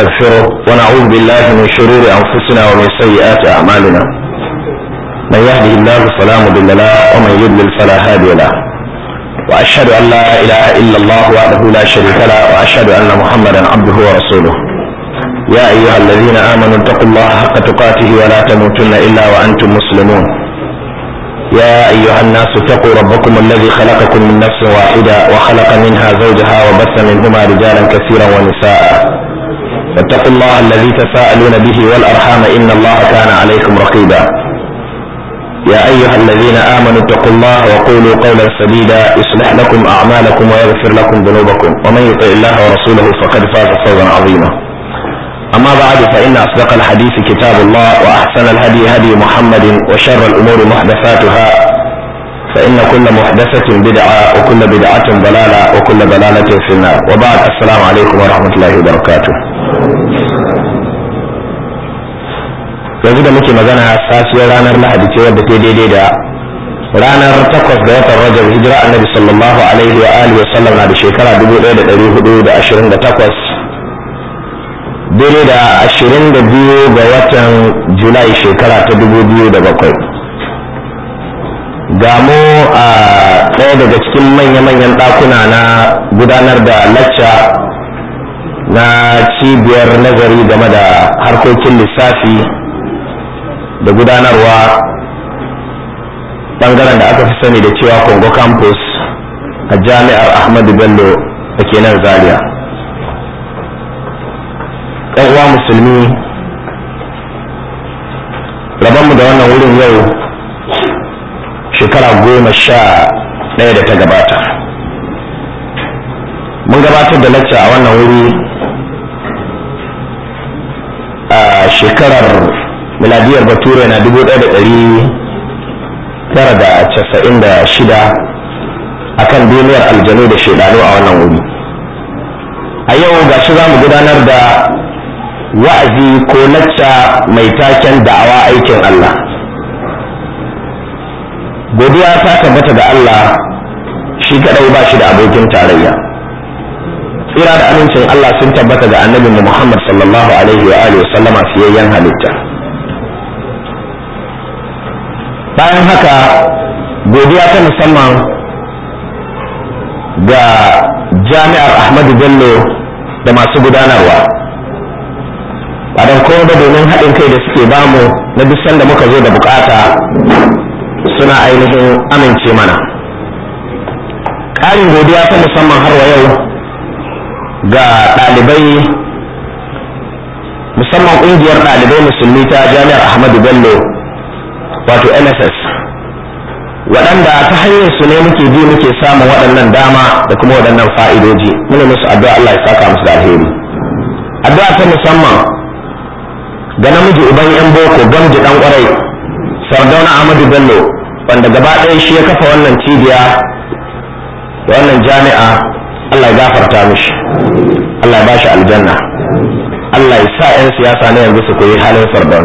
ونستغفره ونعوذ بالله من شرور أنفسنا ومن سيئات أعمالنا من يهده الله فلا مضل له ومن يضلل فلا هادي له وأشهد أن لا إله إلا الله وحده لا شريك له وأشهد أن محمدا عبده ورسوله يا أيها الذين آمنوا اتقوا الله حق تقاته ولا تموتن إلا وأنتم مسلمون يا أيها الناس اتقوا ربكم الذي خلقكم من نفس واحدة وخلق منها زوجها وبث منهما رجالا كثيرا ونساء واتقوا الله الذي تساءلون به والأرحام إن الله كان عليكم رقيبا يا أيها الذين آمنوا اتقوا الله وقولوا قولا سديدا يصلح لكم أعمالكم ويغفر لكم ذنوبكم ومن يطع الله ورسوله فقد فاز فوزا عظيما أما بعد فإن أصدق الحديث كتاب الله وأحسن الهدي هدي محمد وشر الأمور محدثاتها فإن كل محدثة بدعة وكل بدعة ضلالة وكل ضلالة في النار وبعد السلام عليكم ورحمة الله وبركاته yanzu da muke magana safiyar ranar lahadi ce wadda ta daidai da ranar takwas ga watan rajab hijira annabi sallallahu alaihi wa alihi wa sallam na da shekara 1428 daidai da ashirin da biyu ga watan julai shekara ta dubu biyu da bakwai gamu a ɗaya daga cikin manya-manyan ɗakuna na gudanar da lacca na cibiyar nazari game da harkokin lissafi da gudanarwa ɓangaren da aka fi sani da cewa congo campus a jami'ar ahmadu bello da ke nan zaria ɗan uwa musulmi mu da wannan wurin yau shekara goma sha ɗaya da ta gabata mun gabatar da lacca a wannan wuri a shekarar miladiyar bature na dubu ɗaya da ɗari tara da casa'in da shida a kan duniyar aljanu da shaidanu a wannan wuri a yau gashi za mu gudanar da wa'azi ko lacca mai taken da'awa aikin Allah godiya ta tabbata ga Allah shi kadai ba shi da abokin tarayya tsira da amincin Allah sun tabbata ga annabinmu Muhammad sallallahu alaihi wa alihi sallama fiyayyen halitta bayan haka godiya ta musamman ga jami'ar Ahmadu Bello da masu gudanarwa ba don kowa ba domin haɗin kai da suke bamu na duk sanda muka zo da bukata suna ainihin amince mana ƙarin godiya ta musamman har wa yau ga ɗalibai musamman ƙungiyar ɗalibai musulmi ta jami'ar ahmadu bello wato nss waɗanda ta hanyar su ne muke bi muke samun waɗannan dama da kuma waɗannan fa'idoji muna musu addu'a Allah ya saka musu da alheri addu'a ta musamman ga namiji uban yan boko gamji dan kwarai sardauna ahmadu bello wanda gaba ɗaya shi ya kafa wannan cibiya da wannan jami'a allah ya gafarta mishi allah ya bashi aljanna allah ya sa 'yan siyasa na yanzu su koyi halin sardauna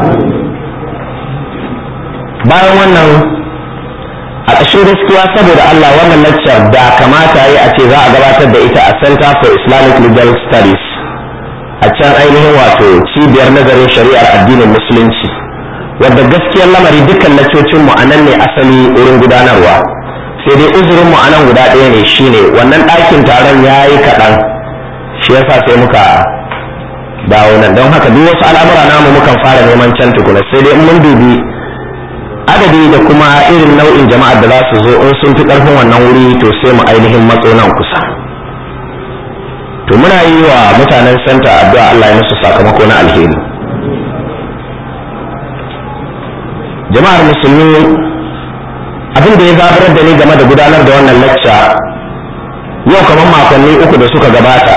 bayan wannan a ƙashin gaskiya saboda allah wannan lecture da kamata yi a ce za a gabatar da ita a center for islamic legal studies a can ainihin wato cibiyar nazarin shari'ar addinin musulunci wadda gaskiyar lamari dukkan lacocin mu anan ne asali wurin gudanarwa sai dai uzurin mu anan guda ɗaya ne shine wannan ɗakin taron ya yi kaɗan shi yasa sai muka dawo nan don haka duk wasu al'amura namu mukan fara neman can tukuna sai dai mun dubi adadi da kuma irin nau'in jama'ar da za su zo in sun fi ƙarfin wannan wuri to sai mu ainihin matso nan kusa to muna yi wa mutanen santa addu'a Allah ya musu sakamako na alheri jama'ar musulmi abin da ya zaburar da ni game da gudanar da wannan lacca yau kamar makonni uku da suka gabata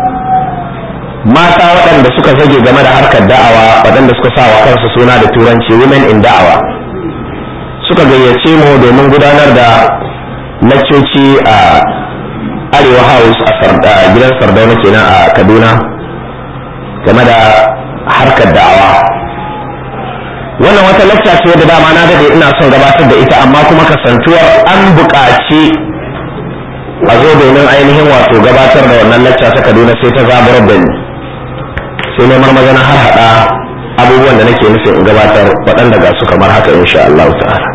mata waɗanda suka zage game da harkar da'awa waɗanda suka sa wa kansu suna da turanci women in da'awa suka gayyace mu domin gudanar da laccoci a arewa house a gidan sardauna kenan a kaduna game da harkar da'awa wannan wata lacca ce da dama na dade ina son gabatar da ita amma kuma kasantuwar an buƙaci a zo domin ainihin wato gabatar da wannan lacca ta kaduna sai ta zaburar da ni sai na marmaza na har haɗa abubuwan da nake nufin in gabatar waɗanda ga su kamar haka insha Allah ta'ala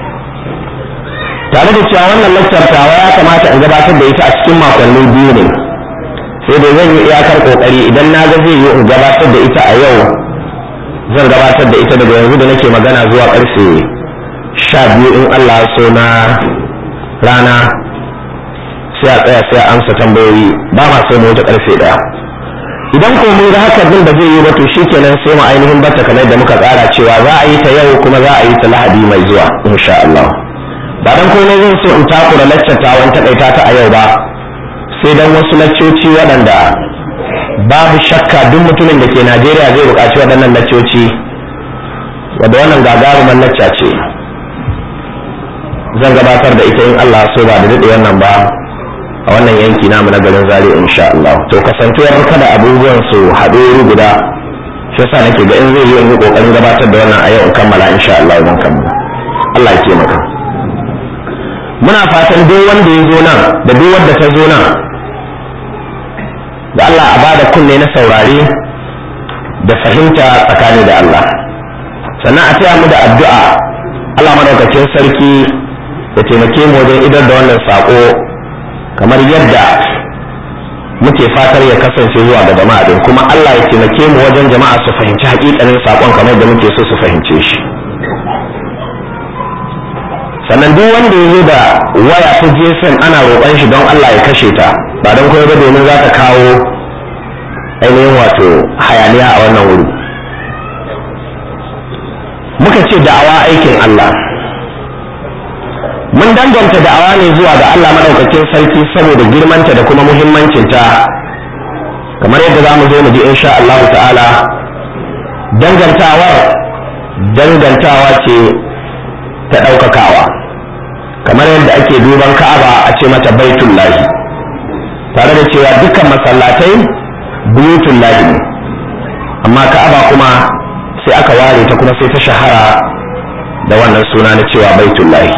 tare da cewa wannan lakcar tawa ya kamata in gabatar da ita a cikin makonni biyu ne sai dai zan yi iyakar kokari idan na ga zai yi in gabatar da ita a yau zan gabatar da ita daga yanzu da nake magana zuwa karfe sha biyu in Allah so na rana sai a tsaya sai a amsa tambayoyi ba ma sai mu wuce karfe daya idan ko mun ga haka din da zai yi ba to shikenan sai mu ainihin batta kamar da muka tsara cewa za a yi ta yau kuma za a yi ta lahadi mai zuwa insha Allah ba dan komai zan so in takura laccata wani takaita ta a yau ba sai dan wasu laccoci waɗanda babu shakka duk mutumin da ke Najeriya zai buƙaci waɗannan laccoci wadda wannan gagarumar lacca ce zan gabatar da ita in Allah so ba da daɗe wannan ba a wannan yanki namu na garin Zaria insha Allah to kasantuwar kada abubuwan su haɗu wuri guda shi yasa nake ga in zai yi in yi kokarin gabatar da wannan a yau in kammala insha Allah zan kammala Allah ya taimaka muna fatan duk wanda ya zo nan da duk wanda ta zo nan da Allah a bada kunne na saurare da fahimta tsakani da Allah sannan a taya mu da addu'a Allah madaukakin sarki ya taimake mu wajen idar da wannan sako kamar yadda muke fatar ya kasance zuwa ga jama'a din kuma Allah ya taimake mu wajen jama'a su fahimci hakikanin sakon kamar da muke so su fahimce shi sannan duk wanda ya zo da waya ta GSM ana roƙon shi don Allah ya kashe ta ba don kuma ba domin za ta kawo ainihin wato hayaniya a wannan wuri muka ce da'awa aikin Allah mun danganta da'awa ne zuwa ga Allah madaukakin sarki saboda girmanta da kuma muhimmancinta kamar yadda za mu zo mu ji insha Allah ta'ala dangantawar dangantawa ce ta ɗaukakawa kamar yadda ake duban ka'aba a ce mata baitun lahi tare da cewa dukkan masallatai buyutun lahi ne amma ka'aba kuma sai aka ware ta kuma sai ta shahara da wannan suna na cewa baitun lahi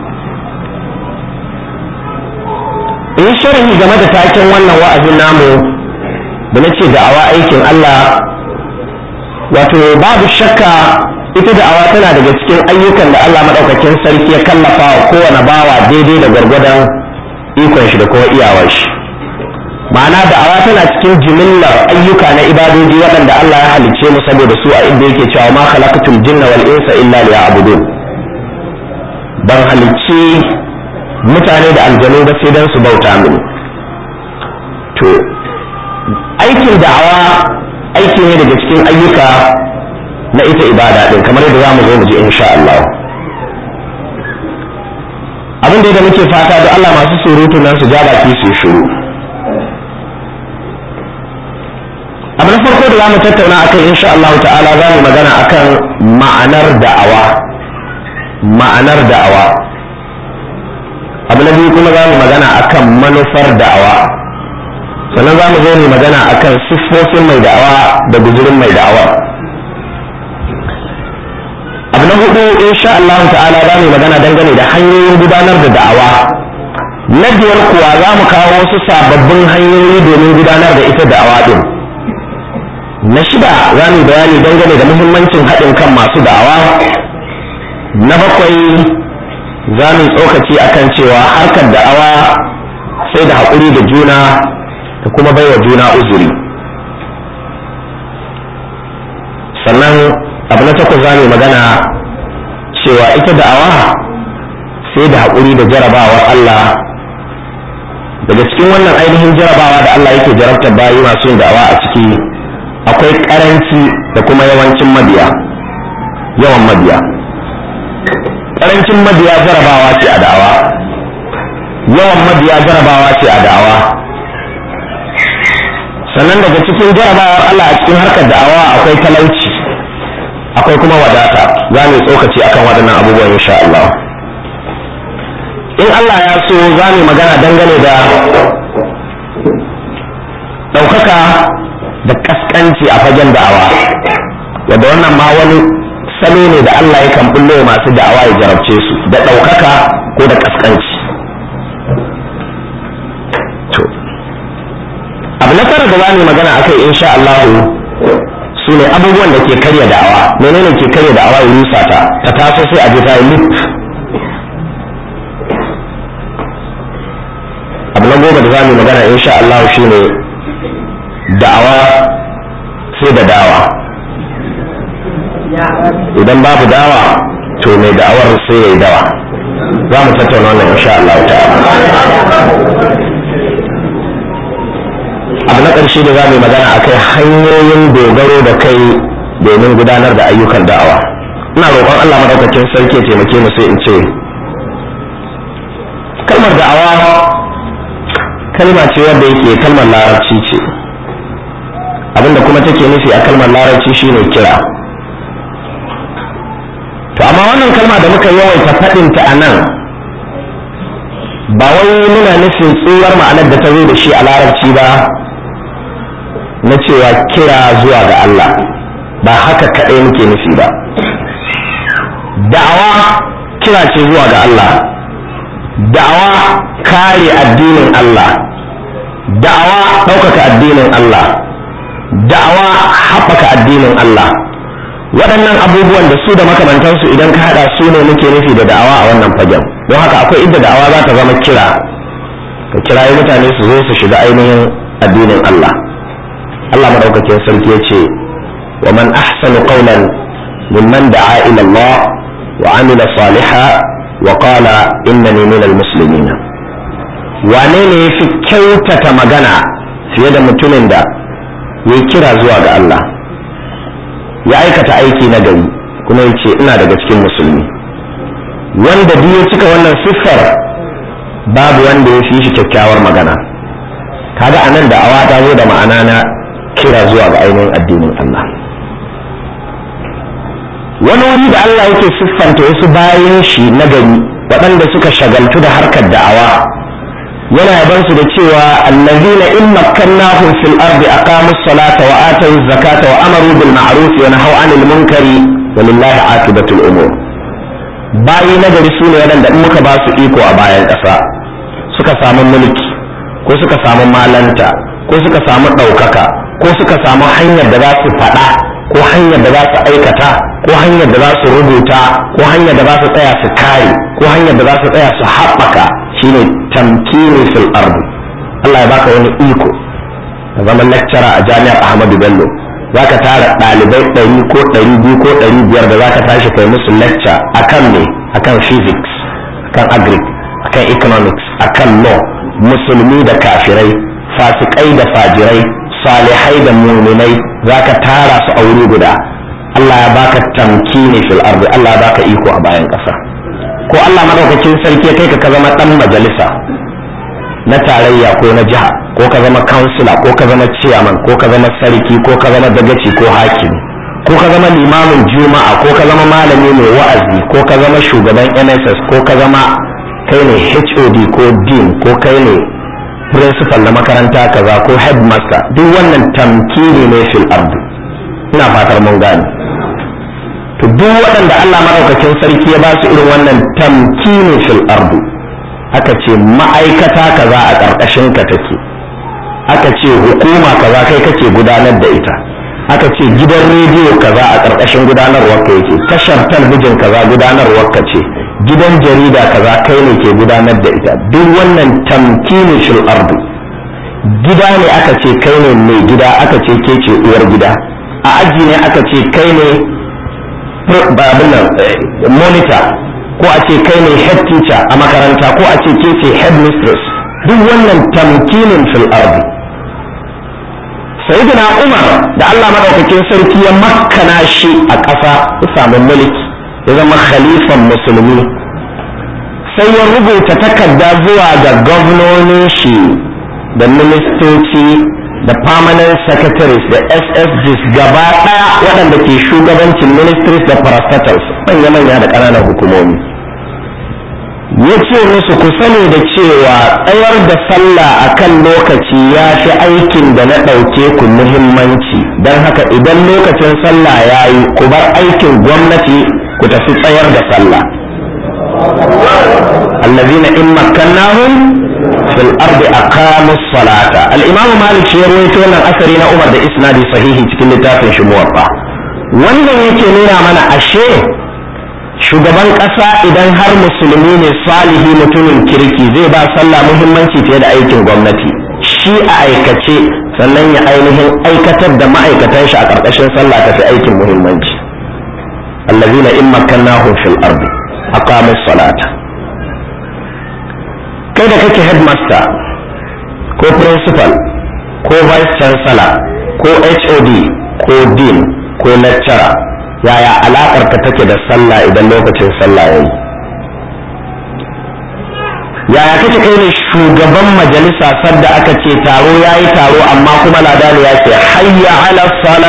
in sharhi game da taken wannan wa'azin namu da na ce da'awa aikin Allah wato babu shakka ita da'awa tana daga cikin ayyukan da Allah maɗaukakin sarki ya kallafa wa kowane bawa daidai da gwargwadon ikon shi da kuma iyawar shi ma'ana da'awa tana cikin jimillar ayyuka na ibadoji waɗanda Allah ya halicce mu saboda su a inda yake cewa ma khalaqatul jinna wal insa illa liya'budun ban halicci mutane da aljanu ba sai dan su bauta mini to aikin da'awa aiki ne daga cikin ayyuka na ita ibada din kamar yadda za mu zo mu ji insha Allah abin da muke fata da Allah masu surutu nan su ja baki su shiru abu na farko da za mu tattauna akan insha Allah ta'ala za mu magana akan ma'anar da'awa ma'anar da'awa abu na biyu kuma za mu magana akan manufar da'awa sannan za mu zo mu magana akan siffofin mai da'awa da guzurin mai da'awa abu na hudu insha Allah ta'ala za mu magana dangane da hanyoyin gudanar da da'awa na biyar kuwa za mu kawo wasu sababbin hanyoyi domin gudanar da ita da'awa din na shida za mu bayani dangane da muhimmancin haɗin kan masu da'awa na bakwai za mu tsokaci akan cewa harkar da'awa sai da haƙuri da juna da kuma baiwa juna uzuri sannan abu na takwas za mu magana cewa ita da'awa sai da haƙuri da jarabawar Allah daga cikin wannan ainihin jarabawa da Allah yake jarabtar bayi masu yin da'awa a ciki akwai ƙaranci da kuma yawancin mabiya yawan mabiya ƙarancin mabiya jarabawa ce a da'awa yawan mabiya jarabawa ce a da'awa sannan daga cikin jarabawar Allah a cikin harkar da'awa akwai talauci akwai kuma wadata za mu tsokaci akan waɗannan abubuwan insha Allah in Allah ya so za mu magana dangane da ɗaukaka da ƙasƙanci a fagen da'awa wadda wannan ma wani salo ne da Allah ya kan bullo masu da'awa ya jarabce su da ɗaukaka ko da ƙasƙanci abu na tara da za mu magana akai insha Allah su ne abubuwan da ke karya da'awa menene ke karya da'awa ya rusa ta ta taso sai a je ta yi lip abu na goma da za mu yi magana insha Allah shine da'awa sai da dawa idan babu dawa to mai da'awar sai ya yi dawa za mu tattauna wannan insha Allah ta'ala abu na ƙarshe da za mu yi magana a kai hanyoyin dogaro da kai domin gudanar da ayyukan da'awa ina roƙon Allah maɗaukakin sarki ya taimake mu sai in ce kalmar da'awa kalma ce wadda yake kalmar larabci ce abinda kuma take nufi a kalmar larabci shine kira to amma wannan kalma da muka yawaita faɗinta a nan ba wai muna nufin tsohuwar ma'anar da ta zo da shi a larabci ba na cewa kira zuwa ga Allah ba haka kaɗai muke nufi ba da'awa kira ce zuwa ga Allah da'awa kare addinin Allah da'awa ɗaukaka addinin Allah da'awa haɓaka addinin Allah waɗannan abubuwan da su da makamantansu idan ka haɗa su ne muke nufi da da'awa a wannan fagen don haka akwai inda da'awa za ta zama kira ka kirayi mutane su zo su shiga ainihin addinin Allah Allah madaukakin sarki ya ce wa man ahsanu qawlan mimman da'a ila Allah wa amila saliha wa qala innani minal muslimin wane ne yafi kyautata magana fiye da mutumin da ya kira zuwa ga Allah ya aikata aiki na gari kuma ya ce ina daga cikin musulmi wanda duk ya cika wannan siffar babu wanda ya fi shi kyakkyawar magana kaga anan da awa ta zo da ma'ana na kira zuwa ga ainihin addinin Allah wani wuri da Allah yake siffanta wasu bayan shi na gari waɗanda suka shagaltu da harkar da'awa yana yaban su da cewa allazina in makkannahum fil ardi aqamu salata wa atu zakata wa amaru bil ma'ruf wa nahaw 'anil munkari walillahi aqibatul umur bayi na gari su ne waɗanda in muka ba su iko a bayan ƙasa suka samu mulki ko suka samu malanta ko suka samu ɗaukaka ko suka samu hanyar da za su faɗa ko hanyar da za su aikata ko hanyar da za su rubuta ko hanyar da za su tsaya su kare ko hanyar da za su tsaya su haɓaka shine tamkini fil ardi Allah ya baka wani iko ka zama lecturer a jami'ar Ahmadu Bello zaka tara ɗalibai ɗari ko ɗari biyu ko ɗari biyar da zaka tashi kai musu lecture akan me akan physics akan agric akan economics akan law musulmi da kafirai fasikai da fajirai salihai da muminai zaka tara su a wuri guda Allah ya baka tamkini fil ardi Allah ya baka iko a bayan ƙasa ko Allah madaukakin sarki kai ka zama dan majalisa na tarayya ko na jiha ko ka zama kansila ko ka zama ciyaman ko ka zama sarki ko ka zama dagaci ko hakimi ko ka zama limamin juma'a ko ka zama malami mai wa'azi ko ka zama shugaban NSS ko ka zama kai ne HOD ko dean ko kai ne principal na makaranta kaza ko headmaster duk wannan tamkini ne fil ardi ina fatar mun gane to duk waɗanda Allah maɗaukakin sarki ya ba su irin wannan tamkini fil ardi aka ce ma'aikata kaza a ƙarƙashin ka take aka ce hukuma kaza kai kake gudanar da ita aka ce gidan rediyo kaza a ƙarƙashin gudanarwar ka yake tashar talbijin kaza gudanarwar ka ce gidan jarida kaza kai ne ke gudanar da ita duk wannan tamkini fil ardi gida ne aka ce kai ne mai gida aka ce ke ce uwar gida a aji ne aka ce kai ne babin nan monitor ko a ce kai ne head teacher a makaranta ko a ce ke ce head mistress duk wannan tamkinin fil ardi sayyidina umar da Allah madaukakin sarki ya makkana shi a ƙasa ya samu mulki ya zama khalifan musulmi sai ya rubuta takarda zuwa ga gwamnonin shi da ministoci da permanent secretaries da ssgs gaba ɗaya waɗanda ke shugabancin ministries da parastatals manya-manya da ƙananan hukumomi ya ce musu ku sani da cewa tsayar da sallah a kan lokaci ya fi aikin da na ɗauke ku muhimmanci don haka idan lokacin sallah ya yi ku bar aikin gwamnati ku tafi tsayar da sallah allazina in makkannahum fil ardi aqamus salata al-imam malik shi ya rawaito wannan asari na umar da isnadi sahihi cikin littafin shi muwaffa wannan yake nuna mana ashe shugaban ƙasa idan har musulmi ne salihi mutumin kirki zai ba sallah muhimmanci fiye da aikin gwamnati shi a aikace sannan ya ainihin aikatar da ma'aikatan shi a ƙarƙashin sallah tafi aikin muhimmanci allazina in makkannahum fil ardi aqamus salata kai da kake headmaster ko principal ko vice chancellor ko hod ko dean ko lecturer yaya alakar ka take da sallah idan lokacin sallah yayi yaya kake kai ne shugaban majalisa sadda aka ce taro yayi taro amma kuma ladani ya ce hayya ala sala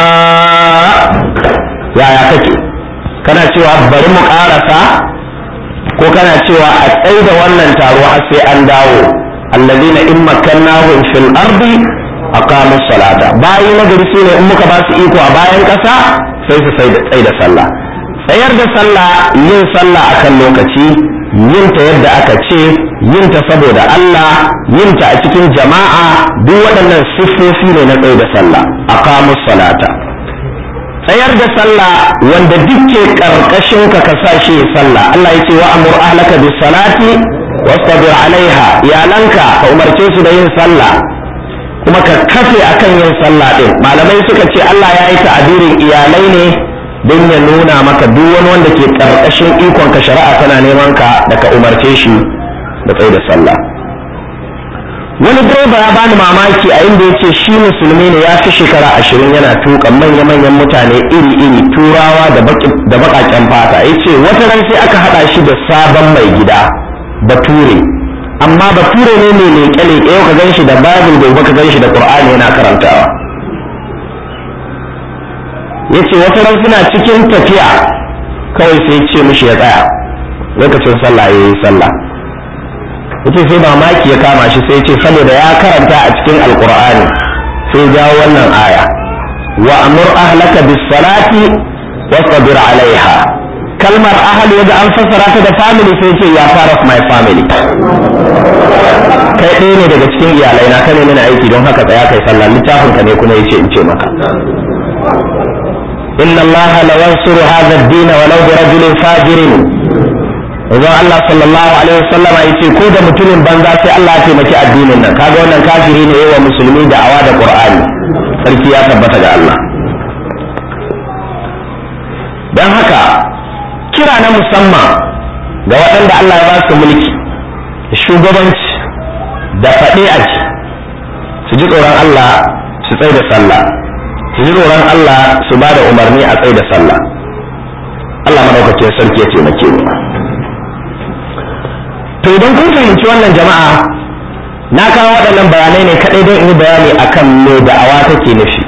yaya kake kana cewa bari mu karasa ko kana cewa a tsaye da wannan taro har sai an dawo alladina in makkannahum fil ardi aqamus salata bayi nagari sune in muka ba su iko a bayan kasa sai su tsaye da sallah tsayar da sallah yin sallah akan lokaci yin ta yadda aka ce yin ta saboda Allah yin ta a cikin jama'a duk waɗannan siffofi ne na tsaye da sallah aqamus salata tsayar da sallah wanda dukke karkashin ka ka sa shi sallah Allah ya ce wa amur ahlaka bis salati wastabir alaiha iyalanka ka umarce su da yin sallah kuma ka kafe akan yin sallah din malamai suka ce Allah ya yi ta'abirin iyalai ne don ya nuna maka duk wani wanda ke karkashin ikon ka shari'a tana neman ka da ka umarce shi da tsaye da sallah wani direba ya bani mamaki a inda ya ce shi musulmi ne ya fi shekara ashirin yana tuka manya-manyan mutane iri-iri turawa da baƙaƙen fata ya ce wata ran sai aka haɗa shi da sabon mai gida bature amma bature ne mai leƙe-leƙe yau ka gan shi da bible gobe ka gan shi da ƙur'ani yana karantawa ya ce wata ran suna cikin tafiya kawai sai ce mishi ya tsaya lokacin sallah ya yi sallah yace sai mamaki ya kama shi sai ce saboda ya karanta a cikin alkur'ani sai jawo wannan aya wa amur ahlaka bis salati wastabir alaiha kalmar ahal yaga an fassara ta da family sai ce ya part of my family kai ɗaya ne daga cikin iyalai na kane mini aiki don haka tsaya kai sallah littafin ka ne kuma yace in ce maka inna allaha la yansuru hadha ad-din walau bi rajulin fajirin Idan Allah sallallahu alaihi wasallama ya ce ko da mutumin banza sai Allah ya taimaki addinin nan kaga wannan kafiri ne yawa musulmi da awa da Qur'ani sarki ya tabbata ga Allah dan haka kira na musamman ga waɗanda Allah ya ba su mulki shugabanci da faɗe a ci su ji tsoron Allah su tsaye da sallah su ji tsoron Allah su ba da umarni a tsaye da sallah Allah madaukakin sarki ya taimake mu to idan kun fahimci wannan jama'a na kawo waɗannan bayanai ne kaɗai don in yi bayani akan me da'awa take nufi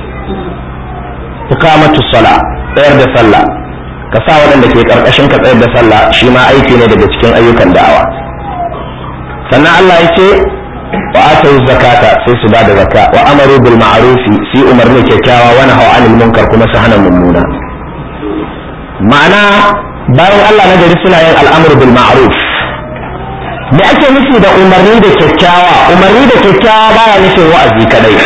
iqamatu sala tsayar da sallah ka sa waɗanda ke ƙarƙashin ka tsayar da sallah shi ma aiki ne daga cikin ayyukan da'awa sannan Allah ya ce wa atawu zakata sai su bada zakka wa amaru bil ma'rufi sai umarni kyakkyawa wa nahaw anil munkar kuma su hana mummuna ma'ana bayan Allah na gari suna yin al'amru bil ma'ruf me ake nufi da umarni da kyakkyawa umarni da kyakkyawa baya nufin wa'azi kadai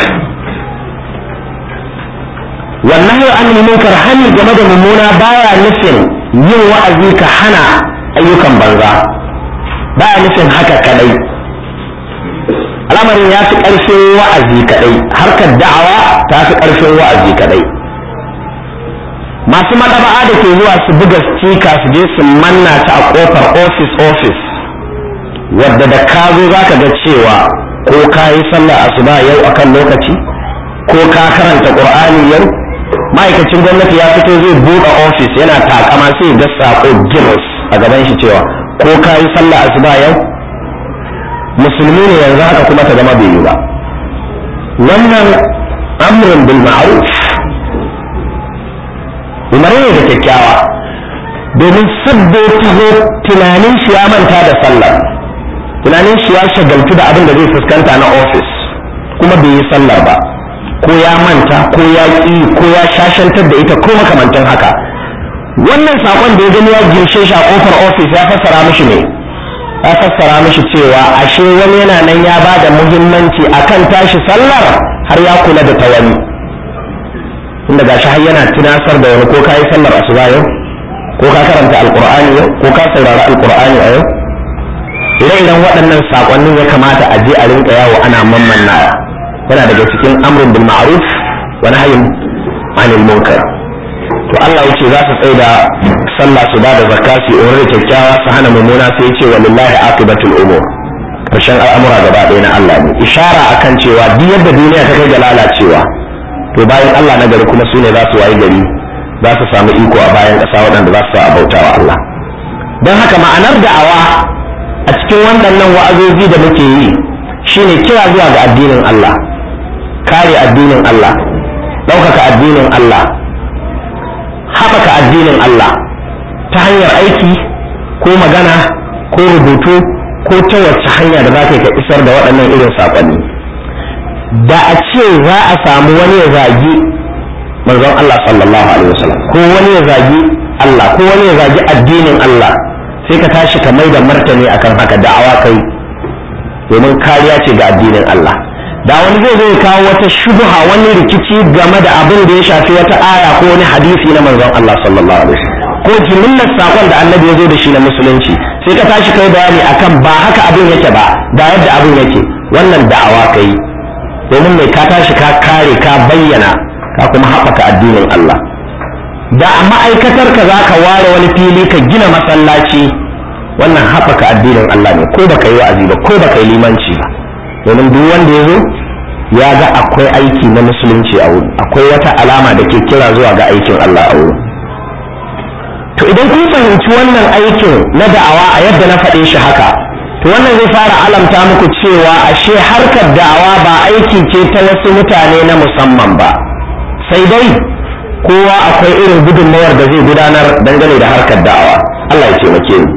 wannan yau an munkar hani game da mummuna baya nufin yin wa'azi ka hana ayyukan banza baya nufin haka kadai al'amarin ya fi ƙarfin wa'azi kadai harkar da'awa ta fi ƙarfin wa'azi kadai masu maɗaba'a da ke zuwa su buga stika su je su manna ta a ƙofar office office wadda da ka zo za ka ga cewa ko ka yi sallah asuba yau akan lokaci ko ka karanta qur'ani yau ma'aikacin gwamnati ya fito zai buɗe ofis yana takama sai ga sako giros a gaban shi cewa ko ka yi sallah asuba yau musulmi ne yanzu haka kuma ta zama bai yi ba wannan amrun bil ma'ruf umarni da kyakkyawa domin sabbo taho tunanin shi ya manta da sallah tunanin shi ya shagaltu da abin da zai fuskanta na ofis kuma bai yi sallar ba ko ya manta ko ya ƙi ko ya shashantar da ita ko makamantan haka wannan sakon da ya gani ya girshe shi a kofar ofis ya fassara mishi ne ya fassara mishi cewa ashe wani yana nan ya ba da muhimmanci akan tashi sallar har ya kula da ta wani inda gashi har yana tunasar da wani ko ka yi sallar asuba yau ko ka karanta alkur'ani yau ko ka saurari alkur'ani a yau ire-iren waɗannan saƙonnin ya kamata a je a rinka yawo ana mammannawa yana daga cikin amrun bil ma'ruf wa nahyin anil munkar to Allah yace za su tsaya da sallah su ba da zakka su yi da kyakkyawa su hana mummuna sai yace walillahi aqibatul umur karshen al'amura gaba ɗaya na Allah ne ishara akan cewa duk yadda duniya ta kai ga lalacewa to bayan Allah na gari kuma su ne za su wayi gari za su samu iko a bayan ƙasa waɗanda za su sa a bautawa Allah don haka ma'anar da'awa a cikin waɗannan wa'azozi da muke yi shine kira zuwa ga addinin Allah kare addinin Allah ɗaukaka addinin Allah haɓaka addinin Allah ta hanyar aiki ko magana ko rubutu ko ta wacce hanya da za ka ka isar da waɗannan irin saƙonni da a ce za a samu wani ya zagi manzon Allah sallallahu alaihi wasallam ko wani ya zagi Allah ko wani ya zagi addinin Allah sai ka tashi ka mai da martani akan haka da'awa kai domin kariya ce ga addinin Allah da wani zai zai kawo wata shubha wani rikici game da abin da ya shafi wata aya ko wani hadisi na manzon Allah sallallahu alaihi wasallam ko jimillar sakon da annabi ya zo da shi na musulunci sai ka tashi kai bayani akan ba haka abin yake ba da yadda abin yake wannan da'awa kai domin mai ka tashi ka kare ka bayyana ka kuma haɓaka addinin Allah da a ma'aikatar ka za ka ware wani fili ka gina masallaci wannan haɓaka addinin Allah ne ko baka yi wa'azi ba ko baka yi limanci ba domin duk wanda ya zo ya ga akwai aiki na musulunci a wuri akwai wata alama da ke kira zuwa ga aikin Allah a wuri to idan kun fahimci wannan aikin na da'awa a yadda na faɗe shi haka to wannan zai fara alamta muku cewa ashe harkar da'awa ba aiki ce ta wasu mutane na musamman ba sai dai kowa akwai irin gudunmawar da zai gudanar dangane da harkar da'awa Allah ya taimake mu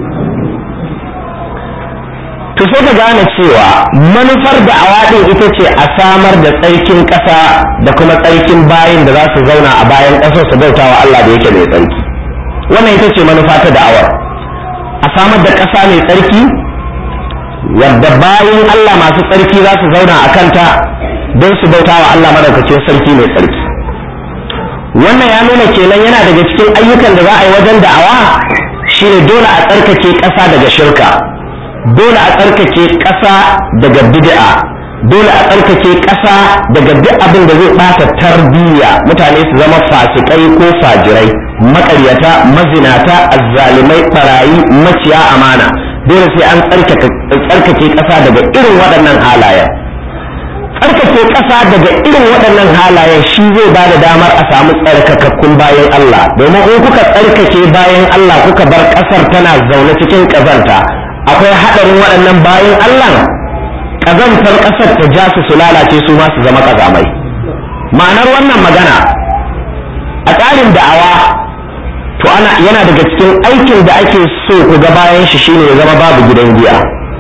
to sai ka gane cewa manufar da'awa din ita ce a samar da tsarkin ƙasa da kuma tsarkin bayin da za su zauna a bayan ƙasar su bauta wa Allah da yake mai tsarki wannan ita ce manufa ta da'awar a samar da ƙasa mai tsarki wadda bayin Allah masu tsarki za su zauna a kanta don su bauta wa Allah madaukakin sarki mai tsarki wannan ya nuna kenan yana daga cikin ayyukan da za a yi wajen da'awa shine dole a tsarkake ƙasa daga shirka dole a tsarkake ƙasa daga bid'a dole a tsarkake ƙasa daga duk abin da zai ɓata tarbiyya mutane su zama fasikai ko fajirai maƙaryata mazinata azzalimai barayi maciya amana dole sai an tsarkake ƙasa daga irin waɗannan halayen tsarkake ƙasa daga irin waɗannan halayen shi zai ba da damar a samu tsarkakakkun bayan Allah domin in kuka tsarkake bayan Allah kuka bar ƙasar tana zaune cikin ƙazanta akwai haɗarin waɗannan bayan Allah ƙazantar ƙasar ta ja su su lalace su ma su zama ƙazamai ma'anar wannan magana a tsarin da'awa to ana yana daga cikin aikin da ake so ku ga bayan shi shine ya zama babu gidan giya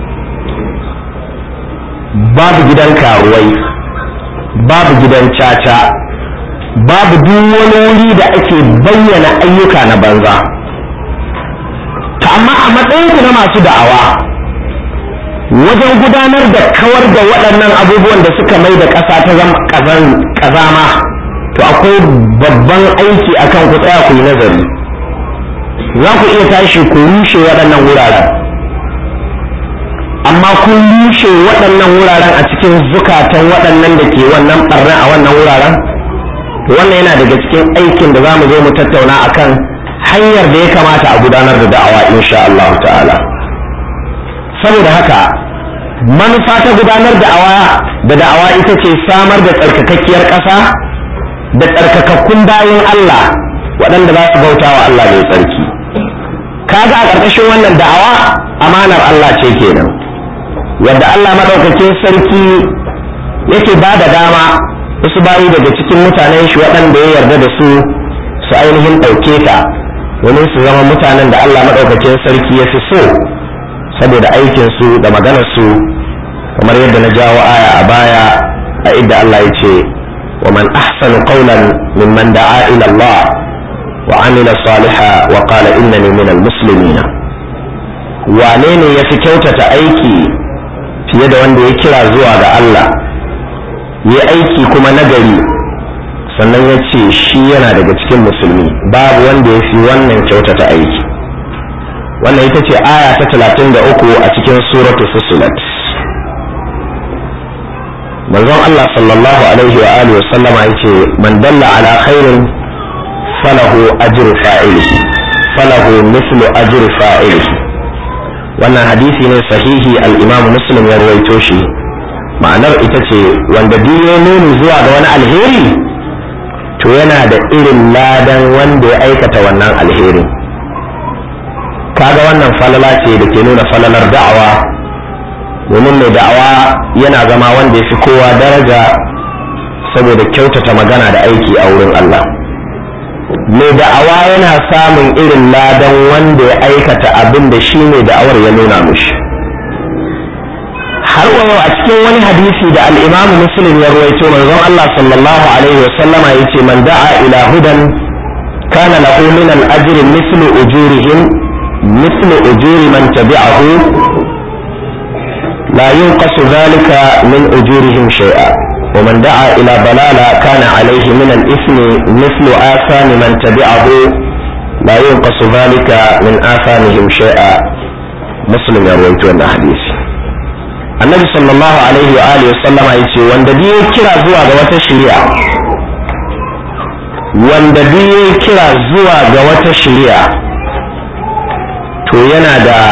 babu gidan karuwai babu gidan caca babu duk wani wuri da ake bayyana ayyuka na banza to amma a matsayin na masu da'awa wajen gudanar da kawar da waɗannan abubuwan da suka mai da ƙasa ta zama ƙazama to akwai babban aiki akan ku tsaya ku yi nazari za ku iya tashi ku rushe waɗannan wuraren amma kun rushe waɗannan wuraren a cikin zukatan waɗannan da ke wannan ɓarna a wannan wuraren to wannan yana daga cikin aikin da za mu zo mu tattauna akan hanyar da ya kamata a gudanar da da'awa insha Allah ta'ala saboda haka manufa ta gudanar da'awa da da'awa ita ce samar da tsarkakakkiyar ƙasa da tsarkakakkun bayan Allah waɗanda za su bauta wa Allah mai tsarki kaga a ƙarƙashin wannan da'awa amanar Allah ce kenan yadda Allah maɗaukakin sarki yake ba da dama wasu bayi daga cikin mutanen shi waɗanda ya yarda da su su ainihin ɗauke ta domin su zama mutanen da Allah maɗaukakin sarki ya fi so saboda aikinsu da maganarsu kamar yadda na jawo aya a baya a idda Allah ya ce wa man ahsanu qawlan mimman da'a ila Allah wa amila salihan wa qala innani minal muslimin wane ne ya fi kyautata aiki fiye da wanda ya kira zuwa ga Allah ya aiki kuma nagari sannan ya ce shi yana daga cikin musulmi babu wanda ya fi wannan kyautata aiki wannan ita ce aya ta talatin da uku a cikin suratu fusilat manzon Allah sallallahu alaihi wa alihi wa sallama yace man dalla ala khairin falahu ajru fa'ilihi falahu mithlu ajri fa'ilihi wannan hadisi ne sahihi al-imam muslim ya rawaito shi ma'anar ita ce wanda duk ya nuni zuwa ga wani alheri to yana da irin ladan wanda ya aikata wannan alherin kaga wannan falala ce da ke nuna falalar da'awa domin mai da'awa yana zama wanda ya fi kowa daraja saboda kyautata magana da aiki a wurin Allah mai da'awa yana samun irin ladan wanda ya aikata abin da shi mai da'awar ya nuna mushi har wayo a cikin wani hadisi da al'imamu muslim ya ruwaito manzon Allah sallallahu alaihi wasallama ya ce man da'a ila hudan kana lahu min al-ajri mithlu ujurihim mithlu ujuri man tabi'ahu la yunqasu dhalika min ujurihim shay'a ومن دعا إلى ضلالة كان عليه من الإثم مثل آثام من تبعه لا ينقص ذلك من آثامهم شيئا مسلم يروي الحديث annabi sallallahu alaihi wa alihi wasallam ya ce wanda biyu kira zuwa ga wata shari'a wanda biyu kira zuwa ga wata shari'a to yana da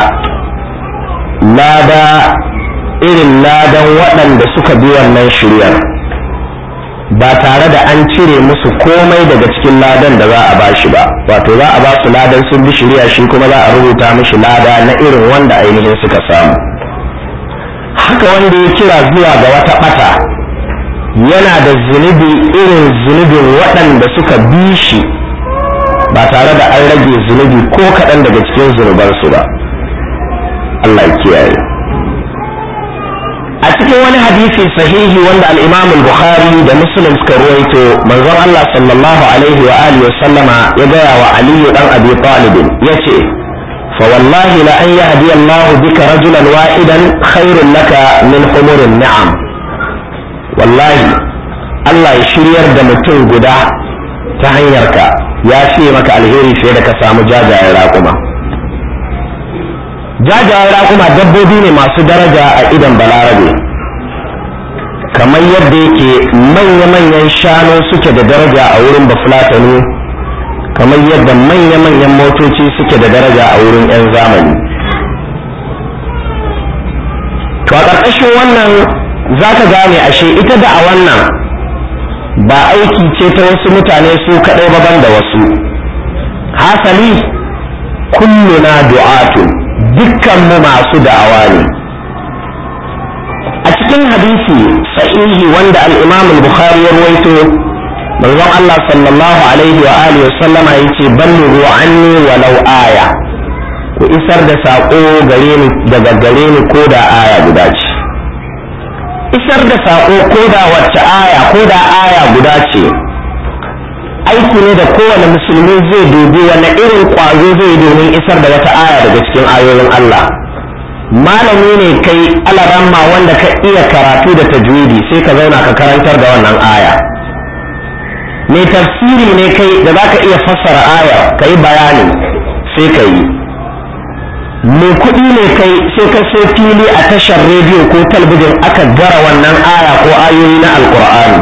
lada irin ladan waɗanda suka bi wannan shari'ar ba tare da an cire musu komai daga cikin ladan da za a ba shi ba wato za a ba su ladan sun bi shari'a shi kuma za a rubuta mishi lada na irin wanda ainihin suka samu haka wanda ya kira zuwa ga wata ɓata yana da zunubi irin zunubin waɗanda suka bi shi ba tare da an rage zunubi ko kaɗan daga cikin zunubansu ba Allah ya kiyaye a cikin wani hadisi sahihi wanda al-Imam al-Bukhari da Muslim suka ruwaito manzon Allah sallallahu alaihi wa alihi wa sallama ya gaya wa Ali dan Abi Talib yace فوالله لأن يهدي الله بك رجلا واحدا خير لك من حمر النعم والله الله يشرير da mutum guda ta hanyarka ya fiye maka alheri fiye da ka samu jajayen raƙuma jajayen raƙuma dabbobi ne masu daraja a idan balarabe kamar yadda yake manya-manyan shanu suke da daraja a wurin bafulatani kamar yadda manya-manyan motoci suke da daraja a wurin 'yan zamani to a ƙarƙashin wannan za ka gane ashe ita da a wannan ba aiki ce ta wasu mutane su kaɗai baban da wasu hasali kulluna du'atu dukkanmu masu da'awa ne a cikin hadisi sahihi wanda al-imam al-bukhari ya ruwaito manzon Allah sallallahu alaihi wa alihi wa sallama yace ballighu anni walau aya ku isar da sako gare ni daga gare ni ko da aya guda ce isar da sako ko da wacce aya ko da aya guda ce aiki ne da kowane musulmi zai dubi wani irin kwazo zai domin isar da wata aya daga cikin ayoyin Allah malami ne kai alaramma wanda ka iya karatu da tajwidi sai ka zauna ka karantar da wannan aya mai tafsiri ne kai da za ka iya fassara aya ka yi bayani sai ka yi mai kuɗi ne kai sai ka sai fili a tashar rediyo ko talbijin aka gara wannan aya ko ayoyi na alkur'ani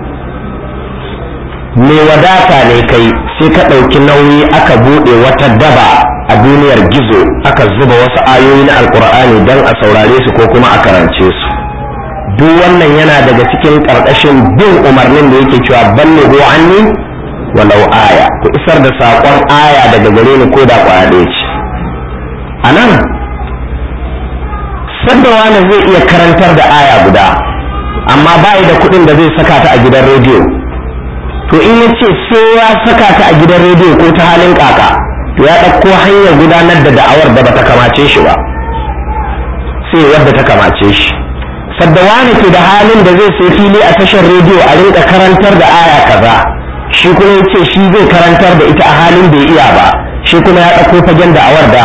mai wadata ne kai sai ka ɗauki nauyi aka buɗe wata daba a duniyar gizo aka zuba wasu ayoyi na alkur'ani don a saurare su ko kuma a karance su duk wannan yana daga cikin ƙarƙashin bin umarnin da yake cewa ballighu anni walau aya ku isar da saƙon aya daga gare ni ko da ƙwaya ɗaya ce a nan sadda wani zai iya karantar da aya guda amma ba da kuɗin da zai saka ta a gidan rediyo to in ya ce sai ya saka ta a gidan rediyo ko ta halin kaka to ya ɗauko hanyar gudanar da da'awar da bata kamace shi ba sai wadda ta kamace shi sadda wani ke da halin da zai sai fili a tashar rediyo a rinka karantar da aya kaza shi kuma ya ce shi zai karantar da ita a halin bai iya ba shi kuma ya ɗauko fagen da'awar da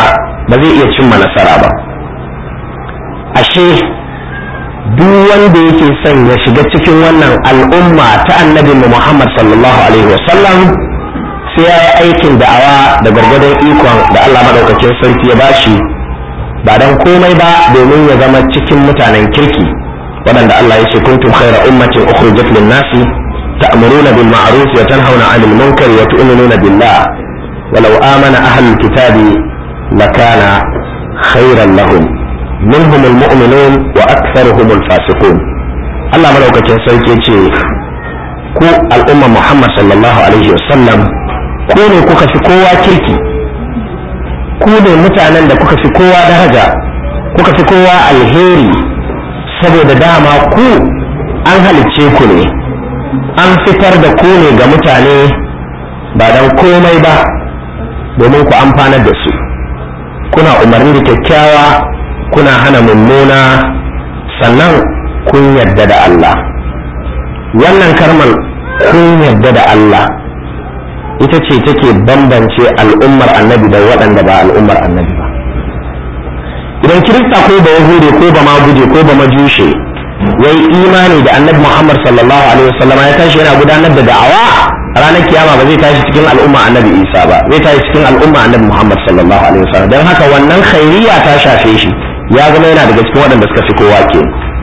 ba zai iya cimma nasara ba ashe duk wanda yake son ya shiga cikin wannan al'umma ta annabi Muhammad sallallahu alaihi wasallam sai ya yi aikin da'awa da gargadon ikon da Allah madaukakin sarki ya bashi ba dan komai ba domin ya zama cikin mutanen kirki waɗanda Allah ya ce kuntum khayra ummatin ukhrijat lin-nasi ta'muruna bil ma'ruf wa tanhauna 'anil munkari wa tu'minuna billah walau amana ahlul kitabi lakana khayran lahum منهم المؤمنون وأكثرهم الفاسقون الله ملوكة سيكي ce ku al'umma Muhammad sallallahu alaihi wasallam ku ne kuka fi kowa kirki ku ne mutanen da kuka fi kowa daraja kuka fi kowa alheri saboda dama ku an halicce ku ne an fitar da ku ne ga mutane ba don komai ba domin ku amfanar da su kuna umarni da kyakkyawa kuna hana mummuna sannan kun yarda da Allah wannan karmar kun yarda da Allah ita ce take bambance al'ummar annabi da waɗanda ba al'ummar annabi ba idan kirista ko ba yahude ko ba maguje ko ba majushe ya yi imani da annabi muhammad sallallahu alaihi wasallama ya tashi yana gudanar da da'awa ranar kiyama ba zai tashi cikin al'umma annabi isa ba zai tashi cikin al'umma annabi muhammad sallallahu alaihi wasallam don haka wannan khairiyya ta shafe shi ya zama yana daga cikin waɗanda suka fi kowa ke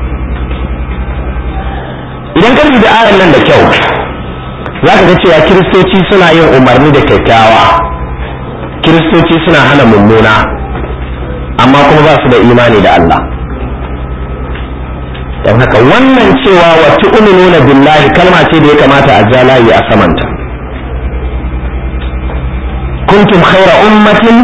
idan ka da ayan nan da kyau za ka ga cewa kiristoci suna yin umarni da kyakkyawa kiristoci suna hana mummuna amma kuma ba su da imani da Allah don haka wannan cewa wa tu'minuna billahi kalma ce da ya kamata a ja layi a samanta kuntum khaira ummatin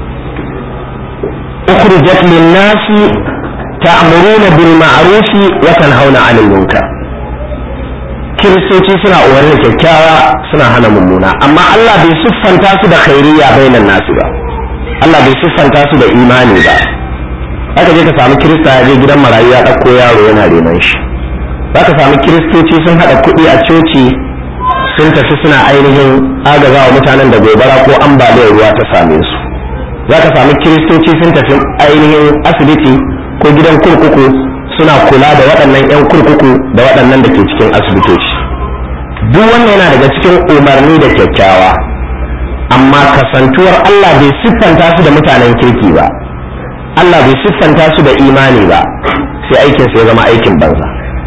ukhrijat lin-nasi ta'muruna bil ma'ruf wa tanhauna 'anil munkar kiristoci suna umarni da kyakkyawa suna hana mummuna amma Allah bai siffanta su da khairiyya bainan nasu ba Allah bai siffanta su da imani ba aka je ka samu kirista ya je gidan marayu ya ɗauko yaro yana renon shi za ka samu kiristoci sun haɗa kuɗi a coci sun tafi suna ainihin agaza wa mutanen da gobara ko ambaliyar ruwa ta same su za ka samu kiristoci sun tafi ainihin asibiti ko gidan kurkuku suna kula da waɗannan 'yan kurkuku da waɗannan da ke cikin asibitoci duk wannan yana daga cikin umarni da kyakkyawa amma kasantuwar Allah bai siffanta su da mutanen kirki ba Allah bai siffanta su da imani ba sai aikin ya zama aikin banza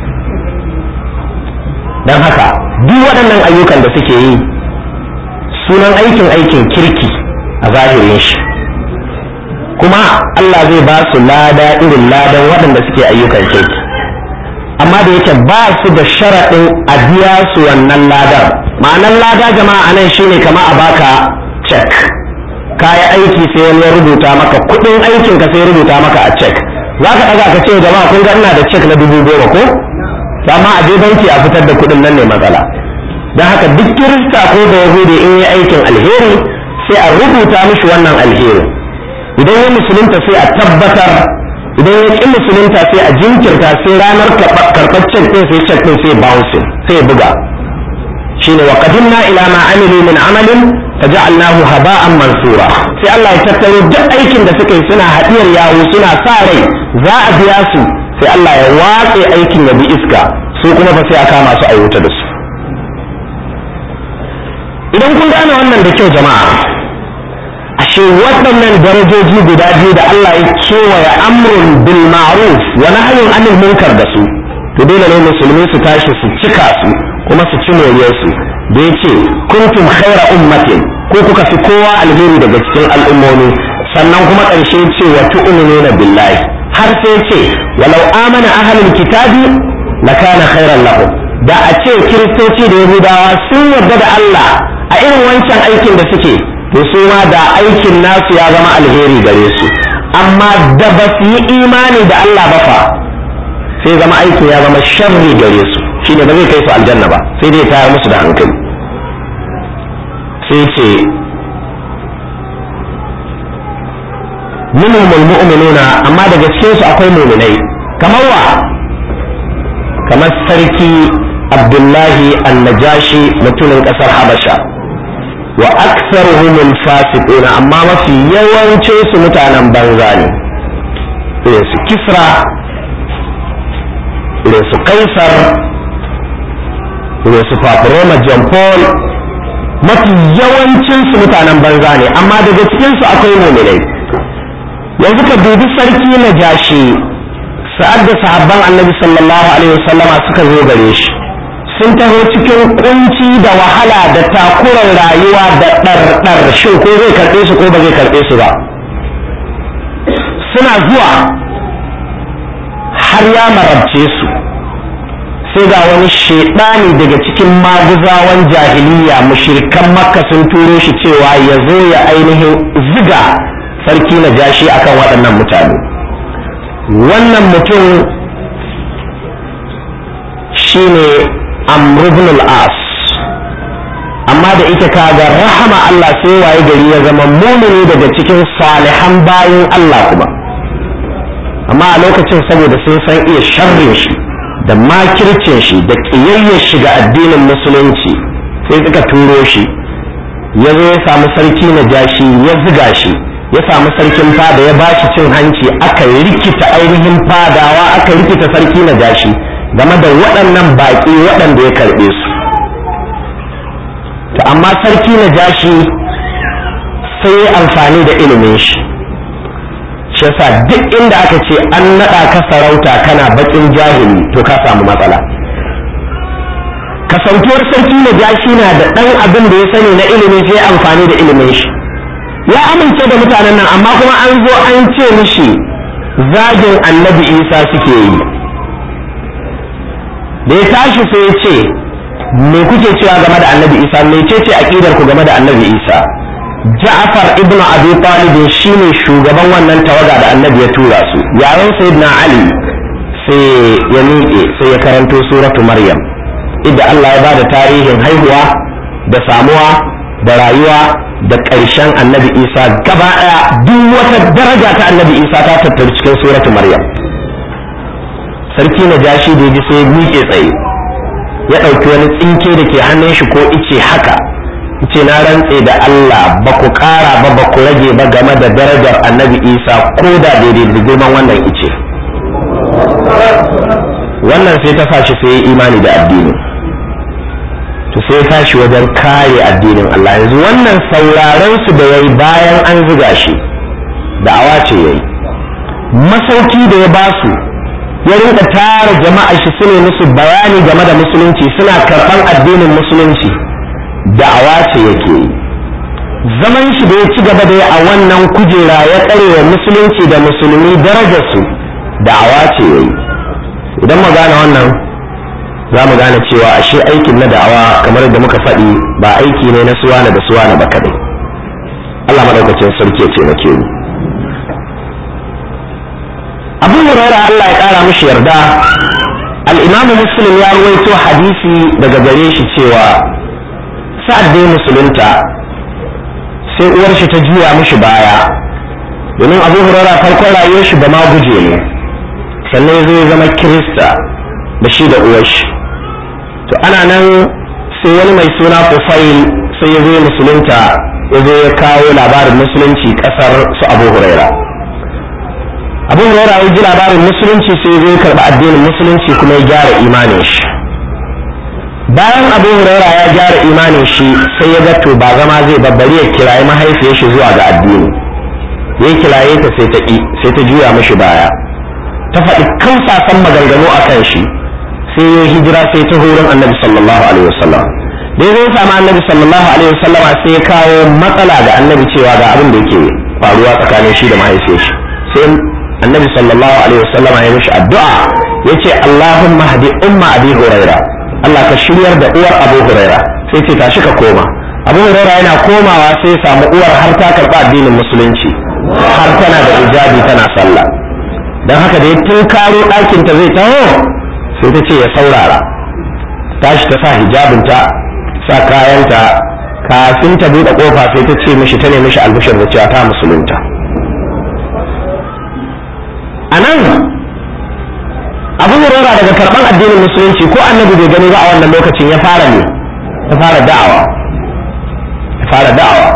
don haka duk waɗannan ayyukan da suke yi sunan aikin aikin kirki a zahirin shi kuma Allah zai ba su lada irin ladan waɗanda suke ayyukan kirki amma da yake ba su da sharaɗin a biya su wannan ladar ma'anar lada jama'a nan shine kama a baka cek kayi aiki sai wani ya rubuta maka kuɗin aikin ka sai ya rubuta maka a cek za ka ɗaga ka ce jama'a kun ga ina da cek na dubu goma ko amma a je banki a fitar da kuɗin nan ne matsala don haka duk kirista ko da yahudi in yi aikin alheri sai a rubuta mishi wannan alheri idan ya musulunta sai a tabbatar idan ya ƙi musulunta sai a jinkirta sai ranar karɓar cek ɗin sai cek ɗin sai bouncing sai buga shine wa qadimna ila ma amilu min amalin faja'alnahu haba'an mansura sai Allah ya tattaro duk aikin da suka yi suna hadiyar yawo suna sa rai za a biya su sai Allah ya watse aikin ya bi iska su kuma fa sai a kama su a wuta da su idan kun gane wannan da kyau jama'a ashe waɗannan darajoji guda biyu da Allah ya kewaye amrun bil ma'ruf wa nahyun anil munkar da su to dole ne musulmi su tashi su cika su kuma su ci moriyarsu da ya ce kuntum khaira ummatin ko kuka fi kowa alheri daga cikin al'ummomi sannan kuma ƙarshe ce wa tu'minuna billahi har sai ce walau amana ahlul kitabi lakana khairan lahum da a ce kiristoci da yahudawa sun yarda da Allah a irin wancan aikin da suke to su ma da aikin nasu ya zama alheri gare su amma da ba su yi imani da Allah ba fa sai zama aikin ya zama sharri gare su shine ba zai kai su aljanna ba sai dai tayar musu da hankali sai ce minhum almu'minuna amma daga cikin su akwai mu'minai kamar wa kamar sarki abdullahi annajashi mutumin kasar habasha wa aktharuhum al-fasiquna amma mafi yawancin su mutanen banza ne irin su kisra irin su kaisar irin su paparoma john paul mafi yawancin su mutanen banza ne amma daga cikin su akwai muminai yanzu ka dubi sarki na jashi sa'ad da sahabban annabi sallallahu alaihi wasallama suka zo gare shi sun taho cikin kunci da wahala da takurar rayuwa da ɗarɗar shin ko zai karɓe su ko ba zai karɓe su ba suna zuwa har ya marabce su sai ga wani shaidani daga cikin maguzawan jahiliya mushirikan makka sun turo shi cewa ya zo ya ainihin ziga sarki na jashi akan waɗannan mutane wannan mutum shine amr ibn al-as amma da ita kaga rahama Allah sai waye gari ya zama mumini daga cikin salihan bayan Allah kuma amma a lokacin saboda sun san iya sharrin shi da makircin shi da ƙiyayyar shi ga addinin musulunci sai suka turo shi ya zo ya samu sarki na jashi ya ziga shi ya samu sarkin fada ya ba shi cin hanci aka rikita ainihin fadawa aka rikita sarki na jashi game da waɗannan baƙi waɗanda ya karɓe su to amma sarki na jashi sai ya amfani da ilimin shi shi yasa duk inda aka ce an naɗa ka sarauta kana baƙin jahili to ka samu matsala kasantuwar sarki na jashi na da ɗan abin da ya sani na ilimi sai amfani da ilimin shi ya amince da mutanen nan amma kuma an zo an ce mishi zagin annabi isa suke yi da ya tashi sai ya ce me kuke cewa game da annabi isa me ce ce aqidar ku game da annabi isa ja'far ibn abi talib shine shugaban wannan tawaga da annabi ya tura su yayin sayyidina ali sai ya miƙe sai ya karanto suratu maryam idda Allah ya bada tarihin haihuwa da samuwa da rayuwa da ƙarshen annabi isa gaba ɗaya duk wata daraja ta annabi isa ta tattaru cikin suratu maryam sarki na jashi da ji sai miƙe tsaye ya ɗauki wani tsinke da ke hannun shi ko ice haka ce na rantse da Allah ba ku ƙara ba ba ku rage ba game da darajar annabi isa ko da daidai da girman wannan ice wannan sai ta fashi sai imani da addini to sai tashi wajen kare addinin Allah yanzu wannan sauraron su da yayi bayan an ziga shi da'awa ce yayi masauki da ya basu ya rinka tara jama'a shi sune musu bayani game da musulunci suna karɓan addinin musulunci da'awa ce yake yi zaman shi da ya ci gaba da a wannan kujera ya tsare wa musulunci da musulmi darajarsu da'awa ce yayi idan mu gane wannan za mu gane cewa ashe aikin na da'awa kamar da muka faɗi ba aiki ne na suwana da suwana ba kaɗai Allah madaukakin sarki ya taimake mu abu huraira Allah ya ƙara mishi yarda al-imam muslim ya ruwaito hadisi daga gare shi cewa sa'ad da musulunta sai uwar shi ta juya mishi baya domin abu huraira farkon rayuwar shi ba ma guje ne sannan zai zama kirista da shi da uwar shi to ana nan sai wani mai suna Fufail sai ya zo musulunta ya zo ya kawo labarin musulunci kasar su Abu Huraira Abu Huraira ya ji labarin musulunci sai ya zo ya karɓi addinin musulunci kuma ya gyara imanin shi bayan Abu Huraira ya gyara imanin shi sai ya ga to ba zama zai babbari ya kirayi mahaifiyar shi zuwa ga addini ya kiraye ta sai ta ƙi sai ta juya mishi baya ta faɗi kausasan maganganu a kan shi sai ya hijira sai ta horon annabi sallallahu alaihi wasallam da ya samu annabi sallallahu alaihi wasallama sai ya kawo matsala ga annabi cewa ga abin da yake faruwa tsakanin shi da mahaifiyar shi sai annabi sallallahu alaihi wasallama ya mishi addu'a yace Allahumma hadi umma abi huraira Allah ka shiryar da uwar abu huraira sai ce tashi ka koma abu huraira yana komawa sai ya samu uwar har ta karɓa addinin musulunci har tana da hijabi tana sallah don haka da ya tunkaro ɗakinta zai taho sai ta ce ya saurara tashi ta sa hijabinta sa kayanta kafin ta buɗe ƙofa sai ta ce mishi ta nemi shi albishir da cewa ta musulunta a nan abu hurora daga karɓar addinin musulunci ko annabi bai gani ba a wannan lokacin ya fara ne ya fara da'awa ya fara da'awa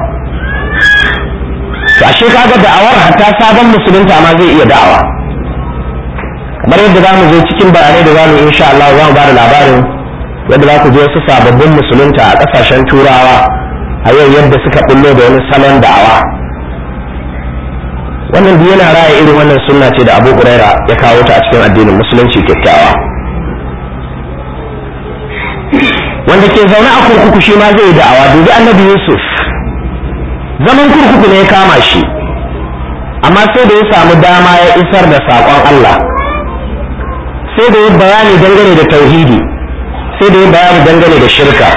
to ashe kaga da'awar hatta sabon musulunta ma zai iya da'awa kamar yadda za mu zo cikin bayanai da za mu insha Allah za mu ba da labarin yadda za ku je wasu sababbin musulunta a ƙasashen turawa a yau yadda suka bullo da wani salon da'awa wannan duk yana raya irin wannan sunna ce da abu huraira ya kawo ta a cikin addinin musulunci kyakkyawa wanda ke zaune a kurkuku shi ma zai yi da'awa dubi annabi yusuf zaman kurkuku ne ya kama shi amma sai da ya samu dama ya isar da saƙon allah sai da ya bayani dangane da tauhidi sai da ya bayani dangane da shirka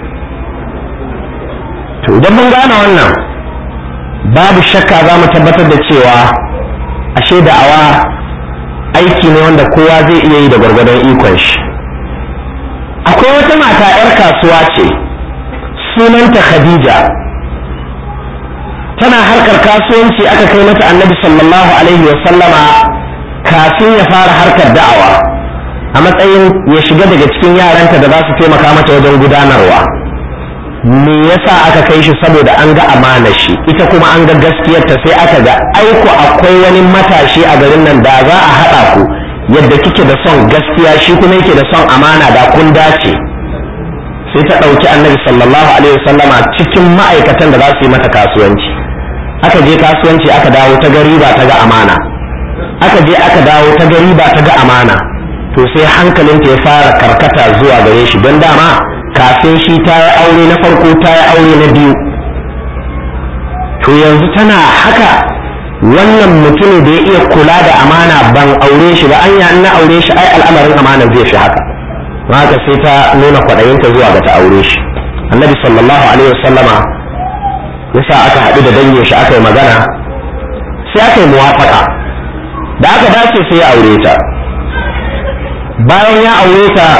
to idan mun gane wannan babu shakka za mu tabbatar da cewa ashe da'awa aiki ne wanda kowa zai iya yi da gwargwadon ikon shi akwai wata mata 'yar kasuwa ce sunanta khadija tana harkar kasuwanci aka kai mata annabi sallallahu alaihi wasallama kafin ya fara harkar da'awa a matsayin ya shiga daga cikin yaranta da za su taimaka mata wajen gudanarwa me yasa aka kai shi saboda an ga amana shi ita kuma an ga gaskiyarta sai aka ga aiko akwai wani matashi a garin nan da za a haɗa ku yadda kike da son gaskiya shi kuma yake da son amana da kun dace sai ta ɗauki annabi sallallahu alaihi wasallama cikin ma'aikatan da za su yi mata kasuwanci aka je kasuwanci aka dawo ta gari ba ta ga amana aka je aka dawo ta gari ba ta ga amana to sai hankalinta ya fara karkata zuwa gare shi don dama kafin shi ta yi aure na farko ta yi aure na biyu to yanzu tana haka wannan mutumin da ya iya kula da amana ban aure shi ba anya in na aure shi ai al'amarin amana zai fi haka haka sai ta nuna kwaɗayinta zuwa ga ta aure shi annabi sallallahu alaihi wasallama yasa aka haɗu da dangin shi aka yi magana sai aka yi muwafaka da aka dace sai ya aure ta bayan ya aure ta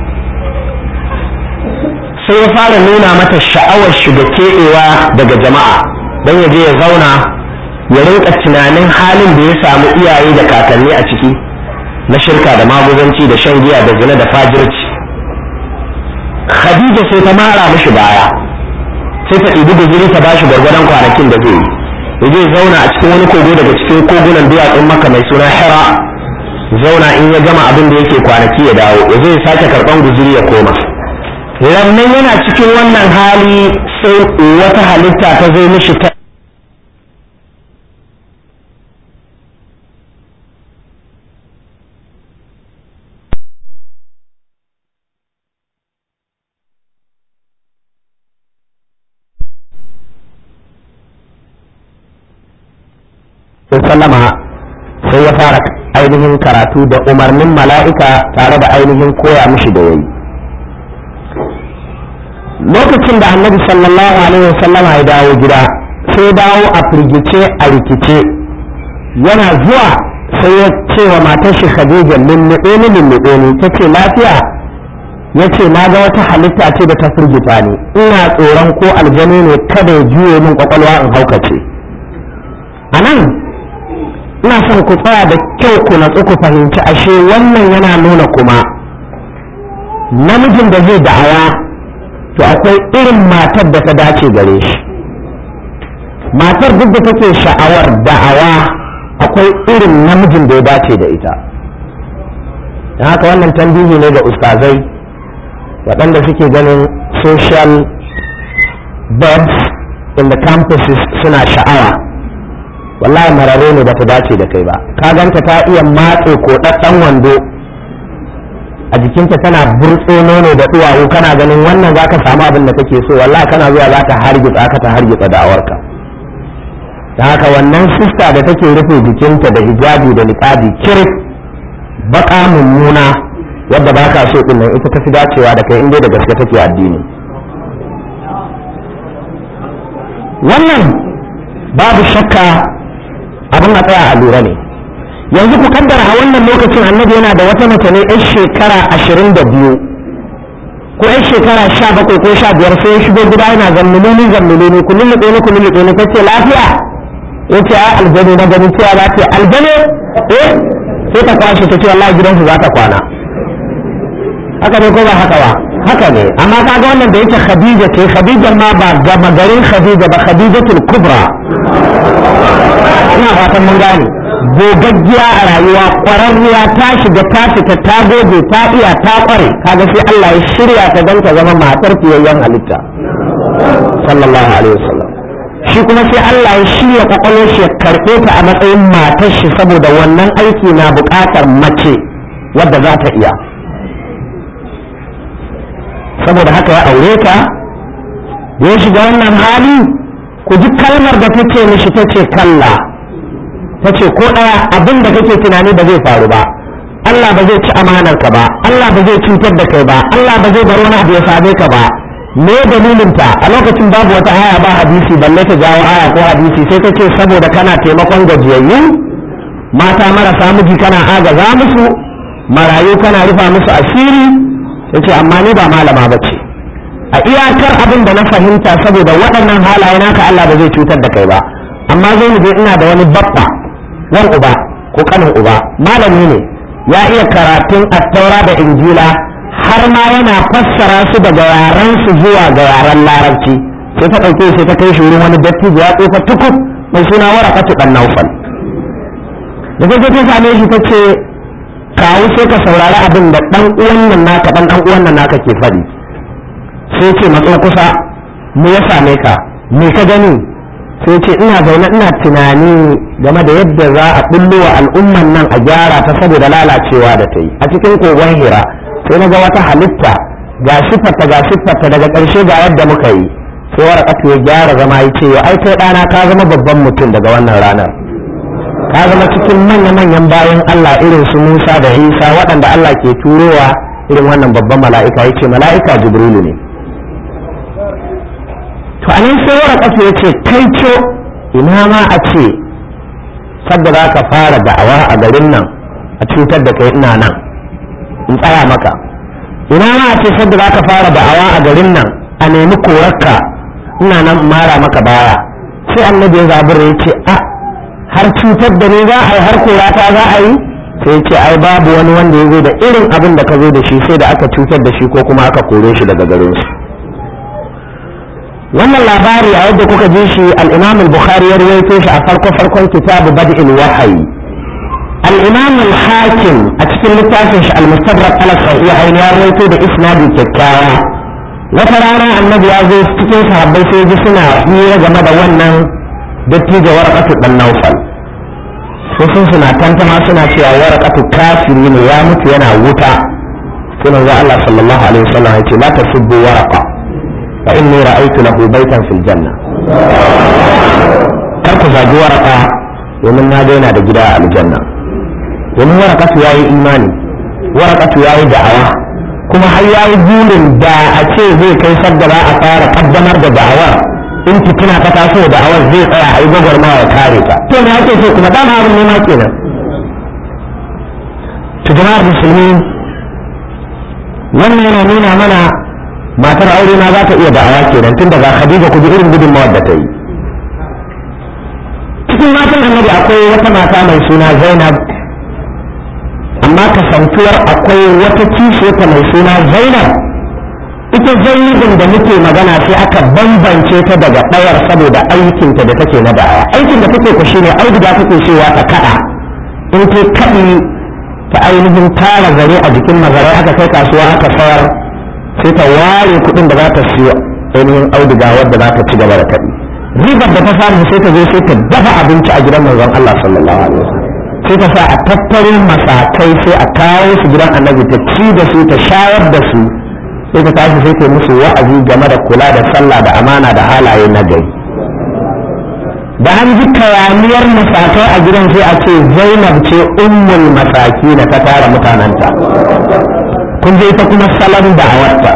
sai ya fara nuna mata sha'awar shiga keɓewa daga jama'a don ya je ya zauna ya rinka tunanin halin da ya samu iyaye da kakanni a ciki na shirka da maguzanci da shan giya da zina da fajirci khadija sai ta mara mishi baya sai ta ɗibi guzuri ta bashi gwargwadon kwanakin da zai yi ya je zauna a cikin wani kogo daga cikin kogunan duwatsun maka mai suna hira zauna in ya gama abin da yake kwanaki ya dawo ya zo ya sake karɓan guzuri ya koma rannan yana cikin wannan hali sai wata halitta ta zo mishi ta sallama sai ya fara ainihin karatu da umarnin mala'ika tare da ainihin koya mishi da yayi lokacin da annabi sallallahu alaihi wasallama ya dawo gida sai dawo a firgice a rikice yana zuwa sai ya ce wa matar shi khadija lulluɓe ni lulluɓe ni ta ce lafiya ya ce na ga wata halitta ce da ta firgita ni ina tsoron ko aljanu ne kada ya juye min kwakwalwa in haukace a nan ina son ku tsaya da kyau ku natsu ku fahimci ashe wannan yana nuna kuma namijin da zai da'awa to akwai irin matar da ta dace gare shi matar duk da take sha'awar da'awa akwai irin namijin da ya dace da ita don haka wannan tambihi ne ga ustazai waɗanda suke ganin social birds in the campuses suna sha'awa wallahi marare ne bata dace da kai ba ka ganta ta iya matse ko ɗaɗɗan wando a jikinta tana burtso nono da duwawu kana ganin wannan zaka samu abin da kake so wallahi kana zuwa za ta hargitsa ka ta hargitsa da'awarka da haka wannan sista da take rufe jikinta da hijabi da niqabi kirif baka mummuna wadda baka so din nan ita tafi dacewa da kai inda da gaske take addini wannan babu shakka abin a tsaya a lura ne yanzu ku kaddara a wannan lokacin annabi yana da wata mace ne yan shekara ashirin da biyu ko yan shekara sha bakwai ko sha biyar sai ya shigo gida yana zammuluni zammuluni ku lulluɓe ni ku lulluɓe ni kace lafiya ya ce ai aljanu na ganin cewa za ta aljanu eh sai ta kwashe ta ce wallahi gidansu za ta kwana haka ne ko ba haka ba haka ne amma kaga wannan da yake khadija ce khadija ma ba gama garin khadija ba khadijatul kubra ina fatan mun gane gogaggiya a rayuwa ƙwararriya ta shiga ta fita ta goge ta iya ta ƙware kaga sai Allah ya shirya ta don ta zama matar fiyayyen halitta sallallahu alaihi wasallam shi kuma sai Allah ya shirya kwakwalwar shi ya karɓe ta a matsayin matar shi saboda wannan aiki na buƙatar mace wadda za ta iya saboda haka ya aure ta ya shiga wannan hali ku ji kalmar da ta ce mishi ta ce kalla ta ce ko ɗaya abin da kake tunani ba zai faru ba Allah ba zai ci amanar ka ba Allah ba zai cutar da kai ba Allah ba zai bar wani abu ya same ka ba me dalilin ta a lokacin babu wata aya ba hadisi balle ta jawo aya ko hadisi sai ta ce saboda kana taimakon gajiyayyu mata marasa miji kana agaza musu marayu kana rufa musu asiri sai ce amma ni ba malama ba ce a iyakar abin da na fahimta saboda waɗannan halaye naka Allah ba zai cutar da kai ba amma zai mu je ina da wani babba wan uba ko kanin uba malami ne ya iya karatun attaura da injila har ma yana fassara su daga yaran su zuwa ga yaren larabci sai ta ɗauke sai ta kai shi wurin wani dattijo ya tsofa tukub mai suna warakatu dan naufal da ta ta same shi ta ce kawo sai ka saurari abin da dan uwan nan naka dan dan uwan nan naka ke faɗi sai ce matso kusa me ya same ka me ka gani sai ce ina zaune ina tunani game da yadda za a bullo wa al'umman nan a gyara ta saboda lalacewa da ta yi a cikin kogon hira sai na ga wata halitta ga siffarta ga siffarta daga ƙarshe ga yadda muka yi sai warakatu ya gyara zama ya ce ai kai ɗana ka zama babban mutum daga wannan ranar ka zama cikin manya-manyan bayan Allah irin su Musa da Isa waɗanda Allah ke turowa irin wannan babban mala'ika ya ce mala'ika Jibrilu ne to anan sai warakatu ya ce kai co ina ma a ce sadda za ka fara da'awa a garin nan a cutar da kai ina nan in tsaya maka ina ma a ce sadda za ka fara da'awa a garin nan a nemi korarka ina nan mara maka baya sai annabi ya zabura ya ce a har cutar da ni za a yi har korata za a yi sai ya ce ai babu wani wanda ya zo da irin abin da ka zo da shi sai da aka cutar da shi ko kuma aka kore shi daga garin su wannan labari a yadda kuka ji shi al-imam al-bukhari ya rawaito shi a farko farkon kitabu bad'il wahayi al-imam al-hakim a cikin littafin shi al-mustadrak ala sahihain ya rawaito da isnadi kyakkyawa wata rana annabi ya zo cikin sahabbai sai ji suna hira game da wannan dattijo warqatu dan naufal sai sun suna tantama suna cewa warqatu kafiri ne ya mutu yana wuta sai manzo Allah sallallahu alaihi wasallam ya ce la tasubbu warqa fa inni ra'aytu lahu baytan fil janna kar ku zagi warqa domin na ga yana da gida a aljanna domin warqatu yayi imani warqatu yayi da'awa kuma har yayi burin da a ce zai kai sadda za a fara kaddamar da da'awar in fitina ta taso da'awar zai tsaya a yi gwagwarmawa ya kare ta to me ake so kuma dama abin nema kenan to jama'ar musulmi wannan yana nuna mana matar aure ma za ta iya da'awa kenan tun daga khadija ku ji irin gudunmawar da ta yi cikin matan annabi akwai wata mata mai suna zainab amma kasantuwar akwai wata kishiyarta mai suna zainab ita zainabin da muke magana sai aka bambance ta daga ɗayar saboda aikinta da take na da'awa aikin da take ku shine auduga take cewa ta kaɗa in ta kaɗi ta ainihin tara zare a jikin mazarai aka kai kasuwa aka sayar sai ta ware kuɗin da za ta siyo ainihin auduga wadda za ta ci gaba da kaɗi ribar da ta samu sai ta zo sai ta dafa abinci a gidan manzon Allah sallallahu alaihi wasallam sai ta sa a tattaro masakai sai a kawo su gidan annabi ta ci da su ta shayar da su sai ta tashi sai ta musu wa'azi game da kula da sallah da amana da halaye na gari da an ji kayaniyar masakai a gidan sai a ce zainab ce ummul masaki na ta tara mutanenta kun je ta kuma salon da'awarta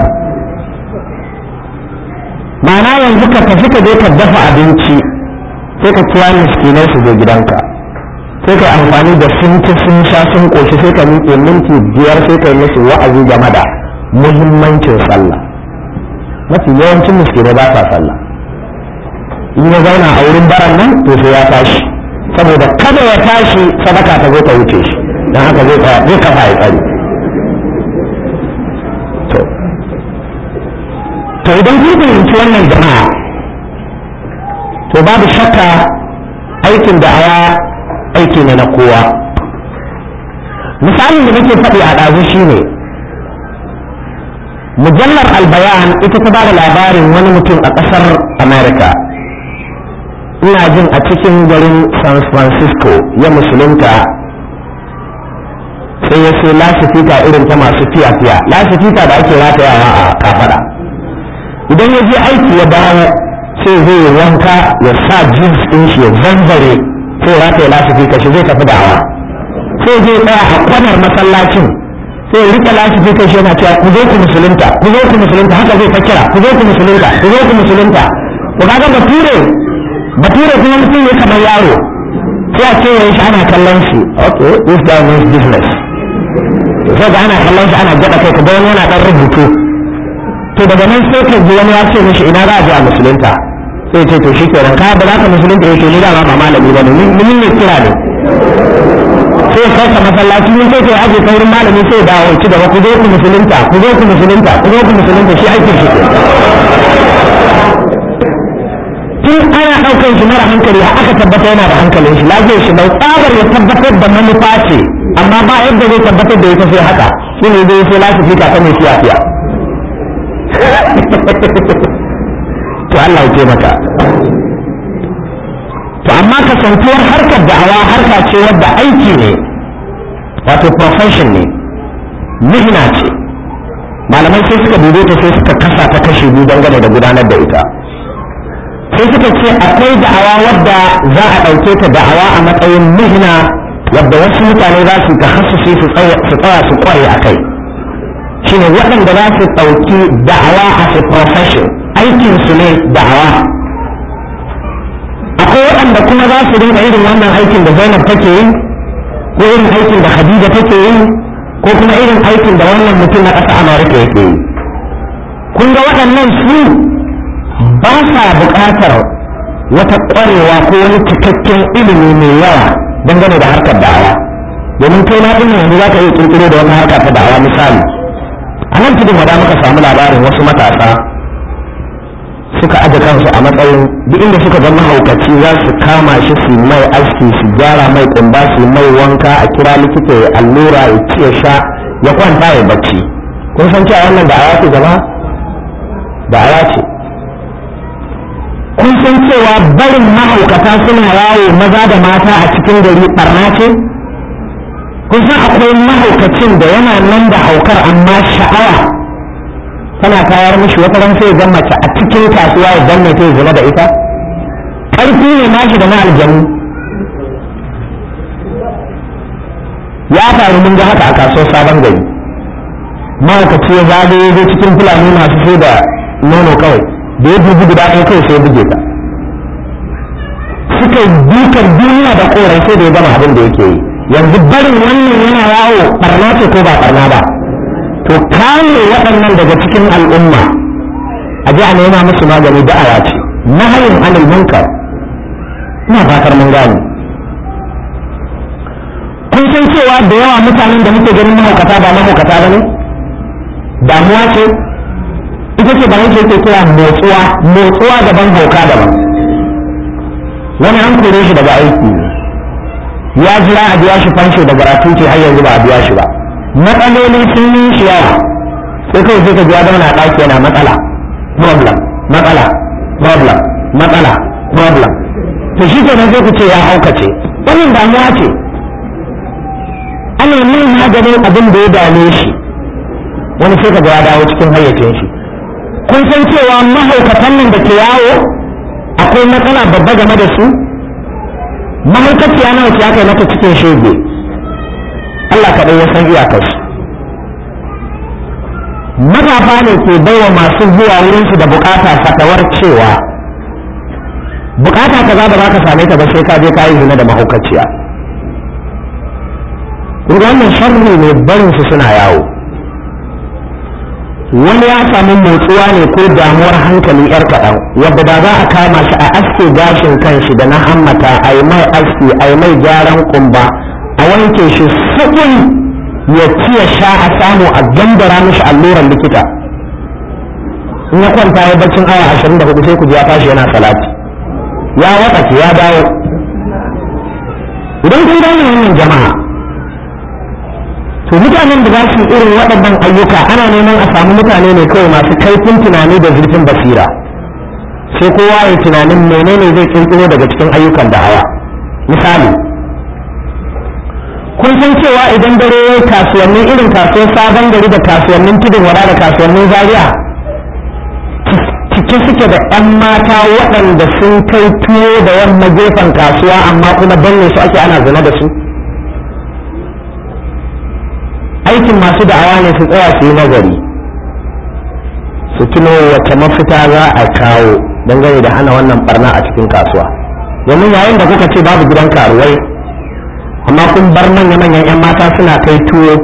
ma'ana yanzu ka tafi ka je ka dafa abinci sai ka kira miskinai su zo gidanka sai ka amfani da sun ci sun sha sun koshi sai ka miƙe minti biyar sai ka yi musu wa'azi game da muhimmancin sallah mafi yawancin miskinai ba sa sallah in ya zauna a wurin baran nan to sai ya tashi saboda kada ya tashi sadaka ta zo ta wuce shi don haka zai zai kafa ya tsari to to idan kun fahimci wannan jama'a to babu shakka aikin da aya aiki ne na kowa misalin da nake faɗi a ɗazu shine mujallar albayan ita ta bada labarin wani mutum a ƙasar america ina jin a cikin garin san francisco ya musulunta sai ya sai lasifika irin ta masu fiya-fiya lasifika da ake ratayawa a kafada idan ya je aiki ya dawo sai zai wanka ya sa jeans ɗin shi ya zanzare sai rataya lasifika shi zai tafi da'awa sai zai tsaya a kwanar masallacin sai rike lasifika shi yana cewa ku zo ku musulunta ku zo ku musulunta haka zai ta kira ku zo ku musulunta ku zo ku musulunta to kaga bature bature kuma mutum ne kamar yaro sai a kewaye shi ana kallon shi okay this guy means business sai ga ana kallon shi ana gada kai ka ga wani yana dan rubutu to daga nan sai ka ji wani ya ce mishi ina za a je a musulunta sai ce to shi kenan ka ba za ka musulunta yake ni dama ba malami ba ne mun ne kira ne sai kai ka masallaci mun sai kai aje kai wurin malami sai dawo ci gaba ku zo ku musulunta ku zo ku musulunta ku zo ku musulunta shi aikin shi tun ana ɗaukar shi mara hankali aka tabbata yana da hankalin shi lafiyar shi bai tsabar ya tabbatar da manufa ce amma ba yadda zai tabbatar da ita sai haka shi ne zai sai lafi fita ta mai fiya fiya to Allah ya maka to amma kasantuwar harkar da'awa harka ce wadda aiki ne wato profession ne mihna ce malamai sai suka dube ta sai suka kasa ta kashe biyu dangane da gudanar da ita sai suka ce akwai da'awa wadda za a ɗauke ta da'awa a matsayin mihna wadda wasu mutane za su ta hasusi su tsaya su kware a kai shine waɗanda za su ɗauki da'awa a a profession aikin su ne da'awa akwai waɗanda kuma za su rinka irin wannan aikin da zainab take yi ko irin aikin da khadija take yi ko kuma irin aikin da wannan mutum na ƙasa amurka yake yi kun ga waɗannan su ba sa buƙatar wata ƙwarewa ko wani cikakken ilimi mai yawa dangane da harkar da'awa domin kai ma ɗin yanzu za ka iya ƙirƙiro da wani harka ta da'awa misali a nan tudun wada muka samu labarin wasu matasa suka aje kansu a matsayin duk inda suka ga mahaukaci za su kama shi su mai aski su gyara mai kumba su mai wanka a kira likita ya allura ya ci ya sha ya kwanta ya bacci kun san cewa wannan da aya ce gaba da aya ce kun san cewa barin mahaukata suna yawo maza da mata a cikin gari barna ce kun san akwai mahaukacin da yana nan da haukar amma sha'awa tana tayar mishi wata ran sai ga mace a cikin kasuwa ya danne ta zina da ita ƙarfi ne nashi da na aljanu ya faru mun ga haka a kasuwar sabon gari mahaukaci ya zagaye zai cikin fulani masu sai da nono kawai da ya dubi guda ɗaya kawai sai ya buge ta suka dukan duniya da korai sai da ya gama abin da yake yi yanzu barin wannan yana yawo barna ce ko ba barna ba to kame waɗannan daga cikin al'umma a ji a nema musu magani da'awa ce nahayin anil munkar ina fatar mun gane kun san cewa da yawa mutanen da muke ganin mahaukata ba mahaukata ba ne damuwa ce ita ce ba yake ke kira motsuwa motsuwa daban hauka daban wani an kore shi daga aiki ne ya jira a biya shi fansho da gratuity har yanzu ba a biya shi ba matsaloli sun yi shi yawa sai kawai sai ka ji ya zauna a ɗaki yana matsala problem matsala problem matsala problem to shi kenan sai ku ce ya haukace wannan damuwa ce ana yin maganin abin da ya dame shi wani sai ka ga ya dawo cikin hayyacin shi kun san cewa mahaukatan nan da ke yawo akwai matsala babba game da su mahaukaciya nawa ce aka yi mata cikin shege Allah kaɗai ya san iyakarsu matafa ne ke baiwa masu zuwa wurinsu da bukata fatawar cewa bukata ka za ba za ka same ta ba sai ka je ka yi zina da mahaukaciya wannan sharri ne barinsu suna yawo wani ya samu motsuwa ne ko damuwar hankali yar kaɗan wadda da za a kama shi a aske gashin kanshi da na hammata a yi mai aski a yi mai gyaran kumba a wanke shi sabon ya ci ya sha a samu a gandara mishi alluran likita in ya kwanta ya baccin awa ashirin da hudu sai ku ji ya tashi yana salati ya watsake ya dawo idan kun gane wannan jama'a to mutanen da za su irin waɗannan ayyuka ana neman a samu mutane ne kawai masu kaifin tunani da zurfin basira sai kowa ya tunanin menene zai kirkiro daga cikin ayyukan da'awa misali kun san cewa idan dare ya kasuwanni irin kasuwar sabon gari da kasuwannin tudun wada da kasuwannin zaria cike suke da 'yan mata waɗanda sun kai tuwo da yamma gefen kasuwa amma kuma danne su ake ana zina da su aikin masu da'awa ne su tsaya su yi nazari su tuno wace mafita za a kawo dangane da hana wannan barna a cikin kasuwa domin yayin da kuka ce babu gidan karuwai amma kun bar manya-manyan 'yan mata suna kai tuwo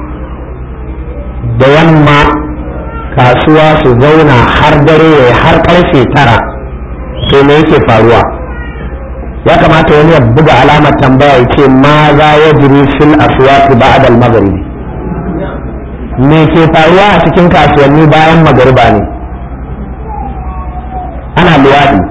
da yamma kasuwa su zauna har dare ya har karfe tara to me yake faruwa ya kamata wani ya buga alamar tambaya ya ce ma za ya jiri fil aswaqi ba'da al-maghribi me ke faruwa a cikin kasuwanni bayan magariba ne ana luwaɗi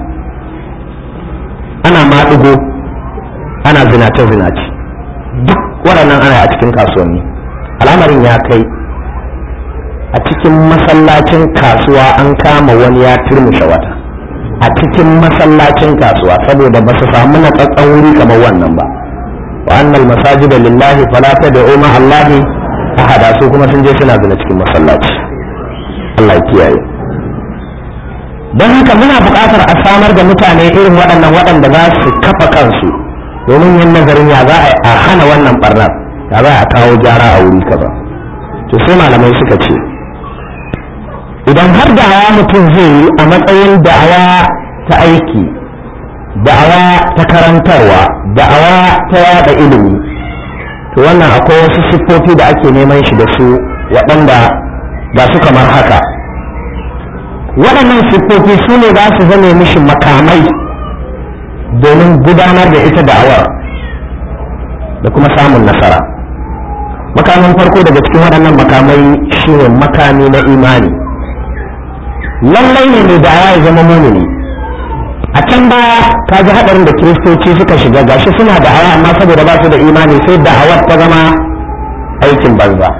ana maɗigo ana zinace-zinace duk waɗannan ana a cikin kasuwanni al'amarin ya kai a cikin masallacin kasuwa an kama wani ya turmushe wata a cikin masallacin kasuwa saboda ba su samu na tsatsan wuri kamar wannan ba wa annal masajida lillahi fala tad'u ma allahi ahada su kuma sun je suna zina cikin masallaci Allah ya kiyaye don haka muna buƙatar a samar da mutane irin waɗannan waɗanda za su kafa kansu domin yin nazarin ya za a hana wannan barnar ya za a kawo gyara a wuri kaza to sai malamai suka ce idan har da'awa mutum zai yi a matsayin da'awa ta aiki da'awa ta karantarwa da'awa ta yada ilimi to wannan akwai wasu siffofi da ake neman shi da su waɗanda ga su kamar haka waɗannan siffofi su ne za su zame mishi makamai domin gudanar da ita da'awar da kuma samun nasara makamin farko daga cikin waɗannan makamai shine makami na imani lallai ne mai da'awa ya zama mumini a can baya ka ji haɗarin da kiristoci suka shiga gashi suna da'awa amma saboda ba su da imani sai da'awar ta zama aikin banza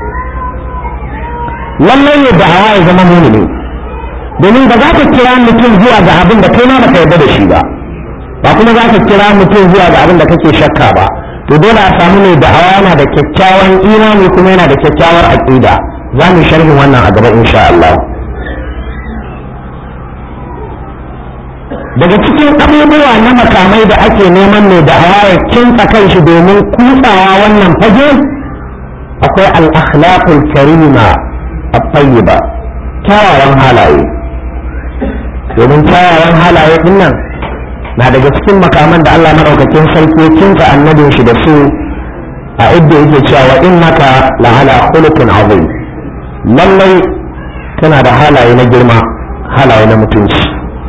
lallai ne da'awa ya zama mumini domin ba za ka kira mutum zuwa ga abin da kai ma baka yarda da shi ba ba kuma za ka kira mutum zuwa ga abin da kake shakka ba to dole a samu mai da'awa yana da kyakkyawan imani kuma yana da kyakkyawar aqida za mu sharhin wannan a gaba insha Allah daga cikin abubuwa na makamai da ake neman mai da'awa ya kinsa kanshi domin kutsawa wannan fage akwai al-akhlaqul karima at-tayyiba kyawawan halaye domin kyawawan halaye din nan na daga cikin makaman da Allah madaukakin sarki ya kinsa annabin shi da su a idda yake cewa innaka la ala khuluqin azim lallai kana da halaye na girma halaye na mutunci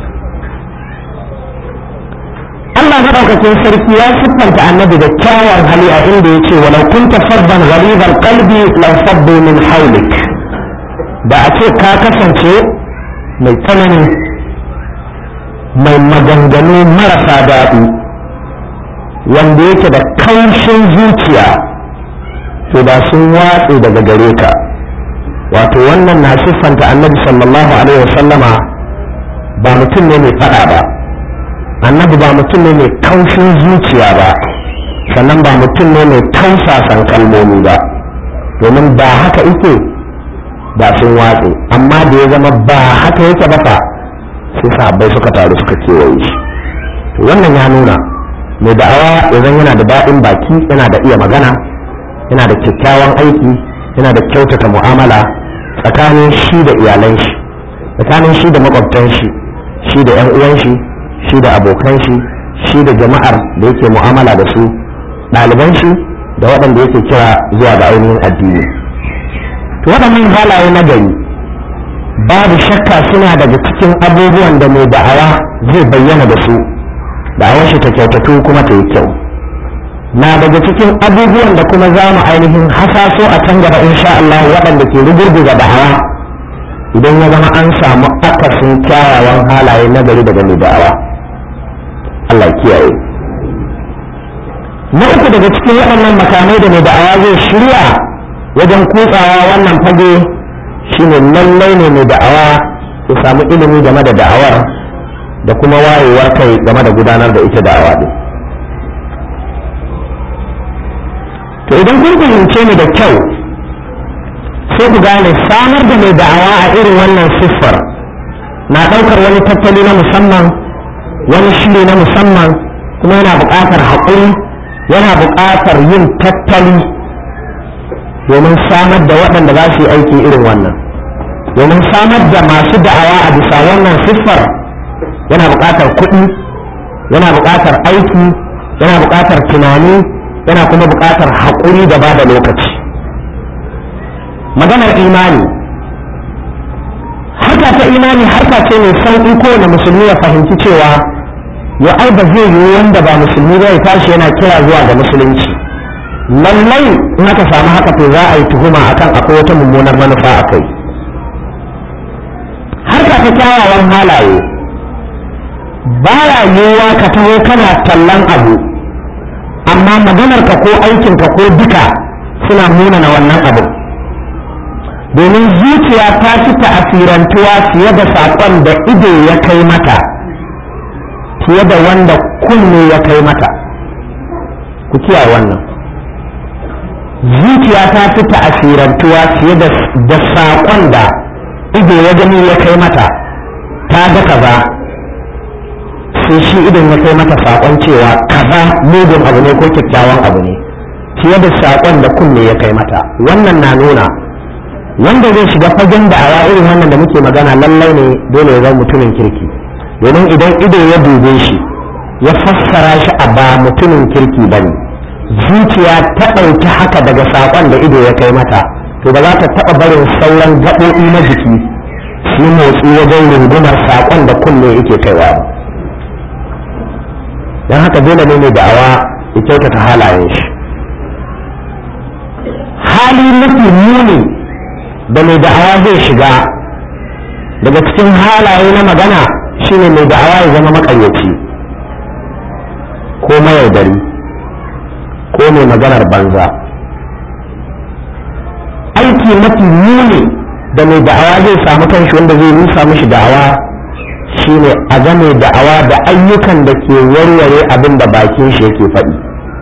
Allah madaukakin sarki ya siffanta annabi da kyawawan hali a inda yace walau kunta faddan ghalidhal qalbi law faddu min hawlik da a ce ka kasance mai tsanani mai maganganu marasa daɗi wanda yake da kaushin zuciya to da sun watse daga gare ka wato wannan na siffanta annabi sallallahu alaihi wasallama ba mutum ne mai faɗa ba annabi ba mutum ne mai kaushin zuciya ba sannan ba mutum ne mai tausasan kalmomi ba domin ba haka ike da sun watse amma da ya zama ba haka yake ba fa sai sahabbai suka taru suka kewaye shi wannan ya nuna mai da'awa idan yana da daɗin baki yana da iya magana yana da kyakkyawan aiki yana da kyautata mu'amala tsakanin shi da iyalan shi tsakanin shi da makwabtan shi shi da 'yan uwan shi shi da abokan shi shi da jama'ar da yake mu'amala da su ɗaliban shi da waɗanda yake kira zuwa ga ainihin addini to waɗannan halaye na gari babu shakka suna daga cikin abubuwan da mai da'awa zai bayyana da su da'awar shi ta kyautatu kuma ta yi kyau na daga cikin abubuwan da kuma za mu ainihin hasaso a can gaba insha Allah waɗanda ke rugurguza da'awa idan ya zama an samu akasin kyawawan halaye na gari daga mai da'awa Allah kiyaye na uku daga cikin waɗannan makamai da mai da'awa zai shirya wajen kutsawa wannan fage shine lallai ne mai da'awa ya samu ilimi game da da'awar da kuma wayewar kai game da gudanar da ita da'awa din to idan kun fahimce ni da kyau sai ku gane samar da mai da'awa a irin wannan siffar na ɗaukar wani tattali na musamman wani shiri na musamman kuma yana buƙatar haƙuri yana buƙatar yin tattali domin samar da waɗanda za su yi aiki irin wannan domin samar da masu da'awa a bisa wannan siffar yana buƙatar kuɗi yana buƙatar aiki yana buƙatar tunani yana kuma buƙatar haƙuri da ba da lokaci maganar imani harka ta imani harka ce mai sauƙi kowane musulmi ya fahimci cewa ya ai ba zai yiwu wanda ba musulmi ba ya tashi yana kira zuwa ga musulunci lallai in aka samu haka to za a yi tuhuma akan akwai wata mummunar manufa a kai harka ta kyawawan halaye baya yiwuwa ka taho kana tallan abu amma maganarka ko aikinka ko duka suna munana wannan abu domin zuciya ta fi ta'asirantuwa fiye da saƙon da ido ya kai mata fiye da wanda kunne ya kai mata ku kiyaye wannan zuciya ta fi ta'asirantuwa fiye da saƙon da ido ya gani ya kai mata ta ga kaza sai shi idon ya kai mata saƙon cewa kaza mugun abu ne ko kyakkyawan abu ne fiye da saƙon da kunne ya kai mata wannan na nuna wanda zai shiga fagen da awa irin wannan da muke magana lallai ne dole ya zama mutumin kirki domin idan ido ya dube shi ya fassara shi a ba mutumin kirki ba ne zuciya ta ɗauki haka daga saƙon da ido ya kai mata to ba za ta taɓa barin sauran gaɓoɓi na jiki su motsi wajen rungumar saƙon da kunne yake kaiwa ba don haka dole ne mai da'awa ya kyautata halayen shi hali mafi muni da mai da'awa zai shiga daga cikin halaye na magana shine mai da'awa ya zama makaryaci ko mayaudari ko mai maganar banza aiki mafi muni da mai da'awa zai samu kanshi wanda zai rusa mishi da'awa shine a game da'awa da ayyukan da ke warware abin da bakin shi yake faɗi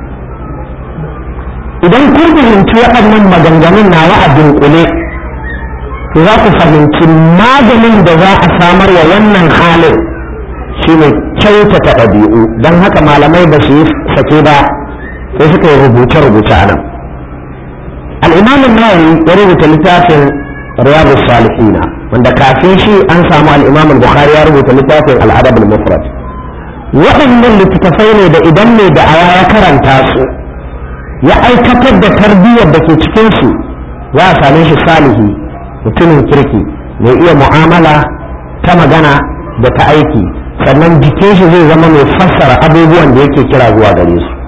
idan kun fahimci waɗannan maganganun nawa a dunkule to za ku fahimci maganin da za a samar wa wannan halin shine kyautata ɗabi'u don haka malamai ba su yi sake ba sai suka yi rubuce-rubuce a nan al'imamin nawawi ya rubuta littafin riyadu salihina wanda kafin shi an samu al'imamin bukhari ya rubuta littafin al'adabul mufrad waɗannan littattafai ne da idan mai da'awa ya karanta su ya aikatar da tarbiyyar da ke cikinsu za a same shi salihi mutumin kirki mai iya mu'amala ta magana da ta aiki sannan jikin shi zai zama mai fassara abubuwan da yake kira zuwa gare su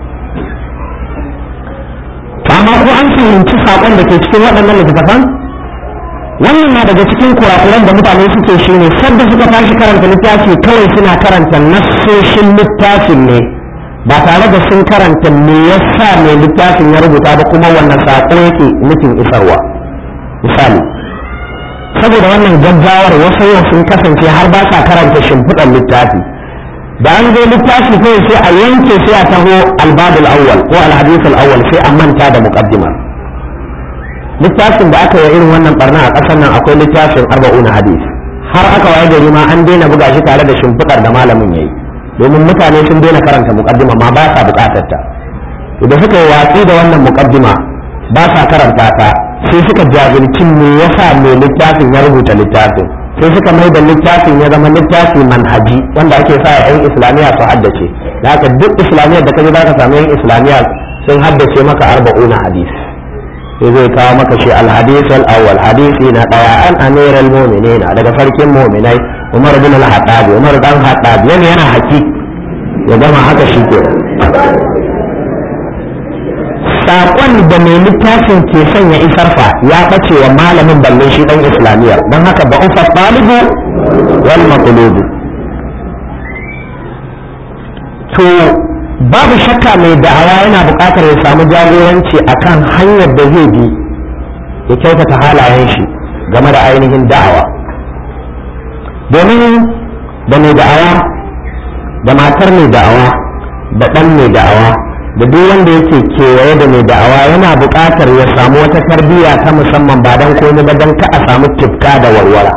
amma ko an fahimci saƙon da ke cikin waɗannan littattafan wannan na daga cikin kurakuran da mutane suke shi ne sadda suka tashi karanta littafi kawai suna karanta nassoshin littafin ne ba tare da sun karanta me yasa mai littafin ya rubuta ba kuma wannan saƙo yake nufin isarwa misali saboda wannan gaggawar wasu yau sun kasance har ba sa karanta shimfiɗar littafi da an zo littafi kawai sai a yanke sai a taho albabul awwal ko alhadith awwal sai a manta da muqaddima littafin da aka yi irin wannan barna a ƙasar nan akwai littafin arba'un hadith har aka waye gari ma an daina buga shi tare da shimfiɗar da malamin yayi domin mutane sun daina karanta muqaddima ma ba sa buƙatar ta da suka yi watsi da wannan muqaddima ba sa karanta ta sai suka jahilci me yasa mai littafin ya rubuta littafin sai suka mai da littafin ya zama littafi manhaji wanda ake sa yan islamiyya su haddace da haka duk islamiyyar da kaje zaka samu yan islamiyya sun haddace maka arba'una hadis sai zai kawo maka shi alhadis al-awwal hadisi na daya an amir al-mu'minin daga farkin mu'minai Umar bin al-Hattab Umar dan Hattab yana yana haki ya gama haka shi ke saƙon da mai littafin ke son ya isar fa ya ɓace wa malamin balle shi ɗan islamiyya don haka ba ufa ɗalibu wal maqlubu to babu shakka mai da'awa yana buƙatar ya samu jagoranci akan hanyar da zai bi ya kyautata halayen shi game da ainihin da'awa domin da mai da'awa da matar mai da'awa da ɗan mai da'awa da duk wanda yake kewaye da mai da'awa yana buƙatar ya samu wata tarbiyya ta musamman ba don komai ba don ka a samu tufka da warwara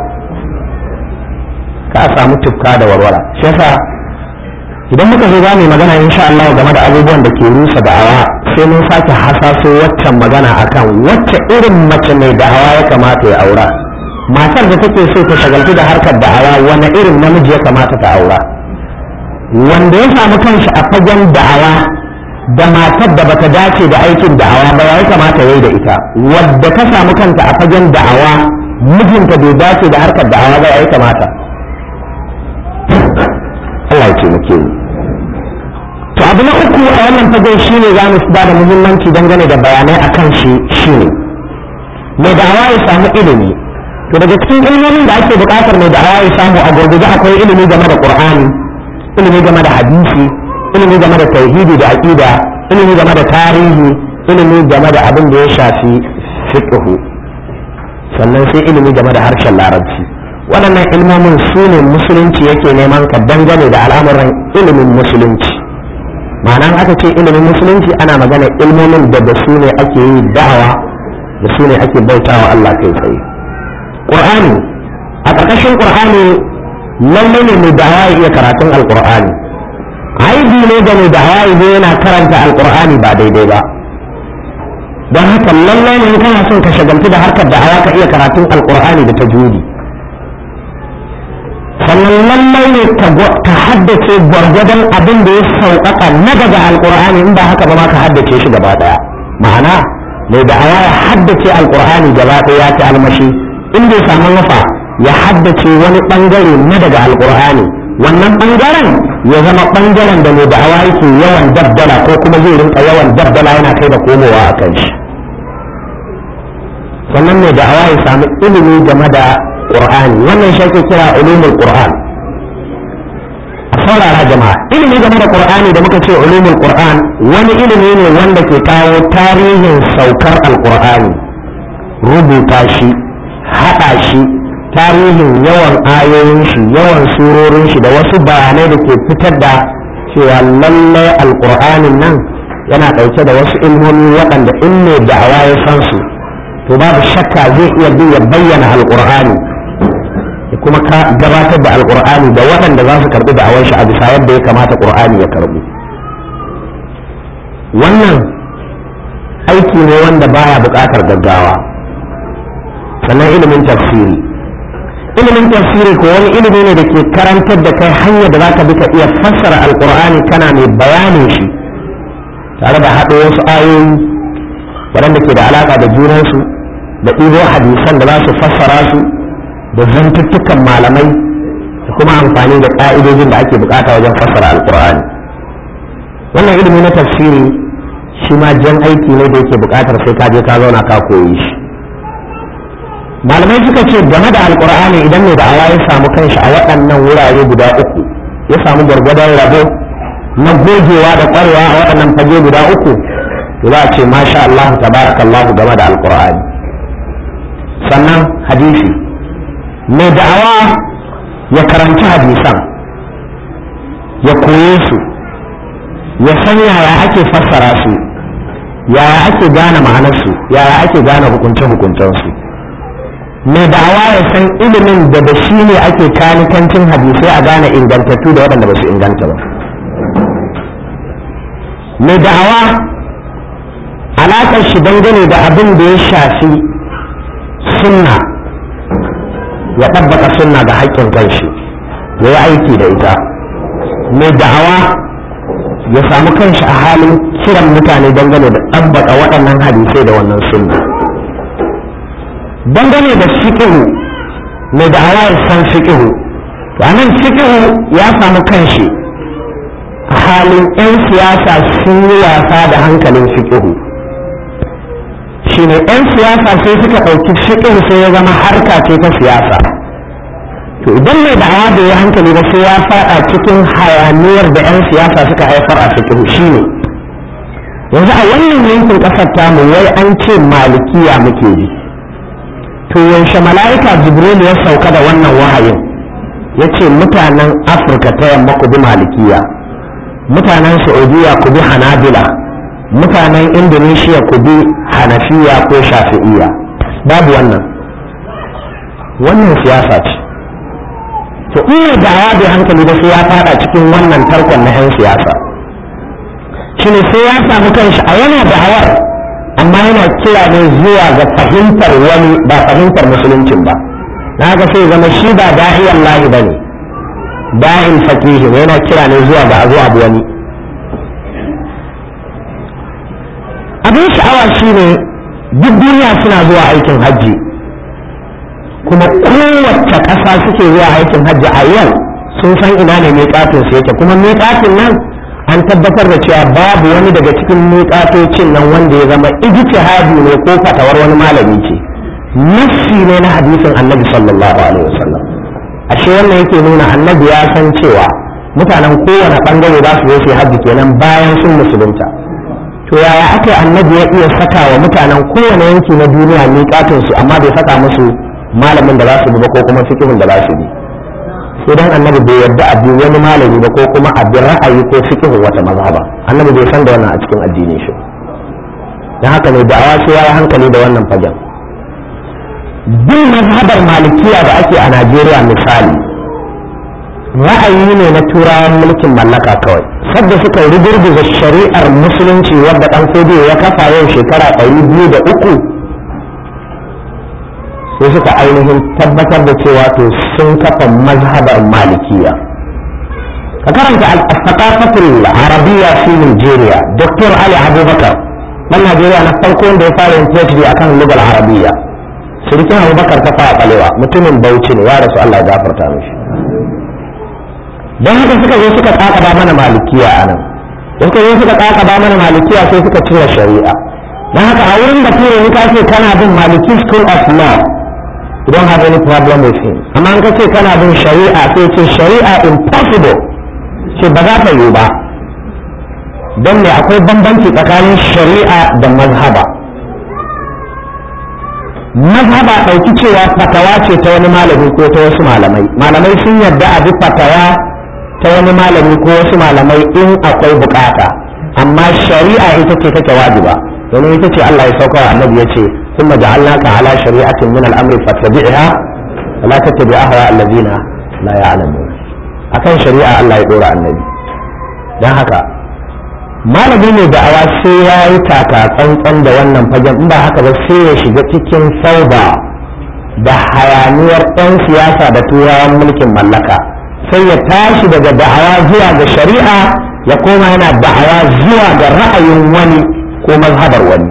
ka a samu tufka da warwara shi yasa idan muka zo za mu magana insha Allah game da abubuwan da ke rusa da'awa sai mun sake hasaso waccan magana akan wacce irin mace mai da'awa ya kamata ya aura matar da take so ta shagaltu da harkar da'awa wani irin namiji ya kamata ta aura wanda ya samu kanshi a fagen da'awa da matar da bata dace da aikin da'awa ba ya kamata yayi da ita wadda ta samu kanta a fagen da'awa mijinta bai dace da harkar da'awa ba ya kamata Allah ya taimake mu to abu na uku a wannan fagen shine za mu ba da muhimmanci dangane da bayanai akan shi shine mai da'awa ya samu ilimi to daga cikin ilimin da ake buƙatar mai da'awa ya samu a gurguje akwai ilimi game da Qur'ani ilimi game da hadisi ilimi game da tauhidi da aqida ilimi game da tarihi ilimi game da abin da ya shafi fiqh sannan sai ilimi game da harshen larabci waɗannan ilmomin su ne musulunci yake neman ka dangane da al'amuran ilimin musulunci ma'ana aka ce ilimin musulunci ana magana ilmomin da da su ne ake yi da'awa da su ne ake bautawa Allah kai tsaye Qur'ani a ƙarƙashin Qur'ani lallai ne mai da'awa ya iya karatun alƙur'ani aibi ne da mai da'awa ya yana karanta alƙur'ani ba daidai ba don haka lallai ne kana son ka shagaltu da harkar da'awa ka iya karatun alƙur'ani da tajwidi sannan lallai ne ka haddace gwargwadon abin da ya sauƙaƙa na daga alƙur'ani in ba haka ba ma ka haddace shi gaba ɗaya ma'ana mai da'awa ya haddace alƙur'ani gaba ɗaya ya ci almashi in bai samu nufa ya haddace wani ɓangare na daga alƙur'ani wannan ɓangaren ya zama ɓangaren da mai da'awa yake yawan dabdala ko kuma zai rinka yawan dabdala yana kai da komowa a kan shi sannan mai da'awa ya samu ilimi game da qur'ani wannan shi ake kira ulumul qur'an a saurara jama'a ilimi game da qur'ani da muka ce ulumul qur'an wani ilimi ne wanda ke kawo tarihin saukar alqur'ani rubuta shi haɗa shi tarihin yawan ayoyin shi yawan surorin shi da wasu bayanai da ke fitar da cewa lallai alqur'anin nan yana ɗauke da wasu ilmomi waɗanda in mai da'awa ya san su to babu shakka zai iya bi ya bayyana alqur'ani da kuma gabatar da alqur'ani da waɗanda za su karɓi da'awar shi a bisa yadda ya kamata qur'ani ya karɓi wannan aiki ne wanda baya buƙatar gaggawa sannan ilimin tafsiri ilimin tafsiri ko wani ilimi ne da ke karantar da kai hanyar da zaka bi ka iya fassara alqur'ani kana mai bayanin shi tare da haɗo wasu ayoyi waɗanda ke da alaƙa da junansu da ɗibo hadisan da za su fassara su da zantuttukan malamai da kuma amfani da ƙa'idojin da ake bukata wajen fassara alƙur'ani wannan ilimi na tafsiri shi ma jan aiki ne da yake buƙatar sai ka je ka zauna ka koyi shi malamai suka ce game da alƙur'ani idan mai da'awa ya samu kanshi a waɗannan wurare guda uku ya samu gwargwadon rabo na gogewa da ƙwarewa a waɗannan fage guda uku za a ce masha Allah tabarakallahu game da alkur'ani sannan hadisi mai da'awa ya karanci hadisan ya koye su ya san yaya ake fassara su yaya ake gane ma'anarsu yaya ake gane hukunce-hukuncensu mai da'awa ya san ilimin da da shi ne ake kanikancin hadisai a gane ingantattu da waɗanda ba su inganta ba mai da'awa alaƙar shi dangane da abin da ya shafi sunna ya ɗabbaka sunna ga haƙƙin kanshi ya yi aiki da ita mai da'awa ya samu kanshi a halin kiran mutane dangane da ɗabbaka waɗannan hadisai da wannan sunna dangane da fiƙihu mai da'awa ya san fiƙihu to anan fiƙihu ya samu kanshi a halin 'yan siyasa sun yi wasa da hankalin fiƙihu shine 'yan siyasa sai suka ɗauki fiƙin sai ya zama harka ce ta siyasa to idan mai da'awa da ya hankali ba sai ya faɗa cikin hayaniyar da 'yan siyasa suka haifar a fiƙin shine yanzu a wannan yankin ƙasar tamu wai an ce malikiya muke ji to yaushe mala'ika jibril ya sauka da wannan wahayin ya ce mutanen afirka ta yamma ku bi malikiya mutanen saudiya ku bi hanabila mutanen indonesia ku bi hanafiya ko shafi'iya babu wannan wannan siyasa ce to in da ya bai hankali da sai ya fada cikin wannan tarkon na 'yan siyasa shine sai ya samu kanshi a yana da'awar amma yana kira ne zuwa ga fahimtar wani ba fahimtar musuluncin ba na haka sai zama shi ba da'iyan lahi ba ne da'in fakihi ne yana kira ne zuwa ga azu abu wani abin sha'awa shi ne duk duniya suna zuwa aikin hajji kuma kowace ƙasa suke zuwa aikin hajji a yau sun san ina ne miƙatin su yake kuma miƙatin nan an tabbatar da cewa babu wani daga cikin miƙatocin nan wanda ya zama ijtihadi ne ko fatawar wani malami ce nassi ne na hadisin annabi sallallahu alaihi wasallam ashe wannan yake nuna annabi ya san cewa mutanen kowane bangare za su zo su hajji kenan bayan sun musulunta to yaya aka annabi ya iya saka wa mutanen kowane yanki na duniya miƙatin su amma bai saka musu malamin da za su bi ba ko kuma fikihun da za su bi sai dan annabi bai yarda a bi wani malami ba ko kuma a bi ra'ayi ko fikihun wata mazhaba annabi bai san da wannan a cikin addinin shi dan haka ne da'awa sai ya hankali da wannan fagen bin mazhabar malikiya da ake a Najeriya misali ra'ayi ne na turawan mulkin mallaka kawai sadda suka rugurguza shari'ar musulunci wadda dan kodiyo ya kafa yau shekara ɗari biyu da uku sai suka ainihin tabbatar da cewa to sun kafa mazhabar malikiya ka karanta al-thaqafatul arabiyya fi Nigeria Dr. Ali Abubakar dan Najeriya na farko wanda ya fara yin PhD akan lugal arabiyya surikin Abubakar ta fara kalewa mutumin Bauchi ne ya rasu Allah ya gafarta mishi dan haka suka zo suka kakaba mana malikiya anan da suka zo suka kakaba mana malikiya sai suka cire shari'a dan haka a wurin da ture ni ka ce kana bin maliki school of law you don't have any problem with him amma an ka ce kana bin shari'a sai ce shari'a impossible ce ba za ta yiwu ba don ne akwai bambanci tsakanin shari'a da mazhaba mazhaba ɗauki cewa fatawa ce ta wani malami ko ta wasu malamai malamai sun yarda a bi fatawa ta wani malami ko wasu malamai in akwai bukata amma shari'a ita ce take wajiba domin ita ce Allah ya sauka wa annabi ya ce ثم جعلناك على شريعة من الأمر فاتبعها ولا تتبع أهواء الذين لا يعلمون akan shari'a Allah ya dora annabi don haka malami ne da awa sai ya yi taka tsantsan da wannan fagen in ba haka ba sai ya shiga cikin sauba da hayaniyar 'yan siyasa da turawan mulkin mallaka sai ya tashi daga da'awa zuwa ga shari'a ya koma yana da'awa zuwa ga ra'ayin wani ko mazhabar wani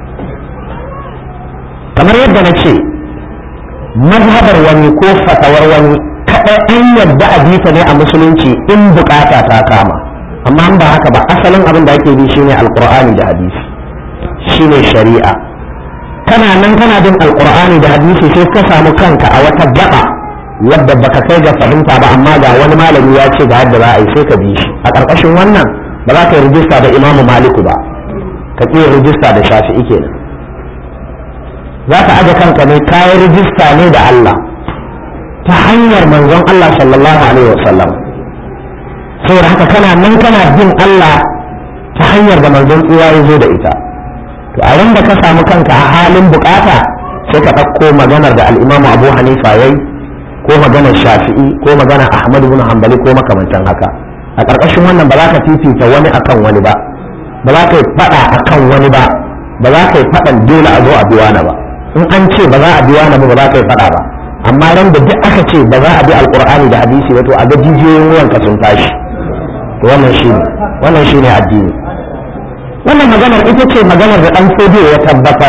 kamar yadda na ce mazhabar wani ko fatawar wani kaɗai an yadda a bita ne a musulunci in bukata ta kama amma an ba haka ba asalin abin da ake bi shine alqur'ani da hadisi shine shari'a kana nan kana bin alqur'ani da hadisi sai ka samu kanka a wata gaba wadda baka kai ga fahimta ba amma ga wani malami ya ce ga yadda za a yi sai ka bi shi a ƙarƙashin wannan ba za ka yi rijista da imamu maliku ba ka ƙi rijista da shafi'i kenan za ka aje kanka ne kayan rijista ne da Allah ta hanyar manzon Allah sallallahu alaihi wasallam saboda haka kana nan kana bin Allah ta hanyar da manzon tsira ya zo da ita to a da ka samu kanka a halin bukata sai ka ɗauko maganar da al'imamu abu hanifa yayi ko maganar shafi'i ko maganar ahmad ibn hanbali ko makamantan haka a ƙarƙashin wannan ba za ka fifita wani akan wani ba ba za ka yi faɗa akan wani ba ba za ka yi faɗan dole a zo a biwa na ba in an ce ba za a biwa na ba ba za ka yi faɗa ba amma ran da duk aka ce ba za a bi alkur'ani da hadisi ba to a ga jijiyoyin ruwanka sun tashi to wannan shine wannan shine addini wannan maganar ita ce maganar da dan fodiyo ya tabbatar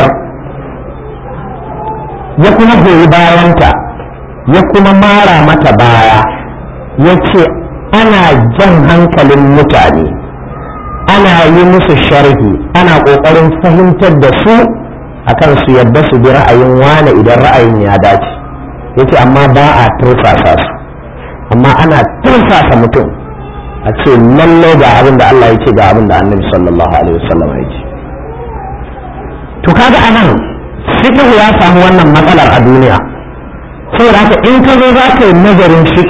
ya kuma goyi bayanta ya kuma mara mata baya ya ce ana jan hankalin mutane ana yi musu sharhi ana ƙoƙarin fahimtar da su akan su yadda su bi ra'ayin wane idan ra'ayin ya dace yace amma ba a tursasa su amma ana tursasa mutum a ce lallai ga abin da Allah ya ce ga abin da annabi sallallahu alaihi wasallam ya ce to kaga anan fiqh ya samu wannan matsalar a duniya saboda haka in ka zo za ka yi nazarin fiqh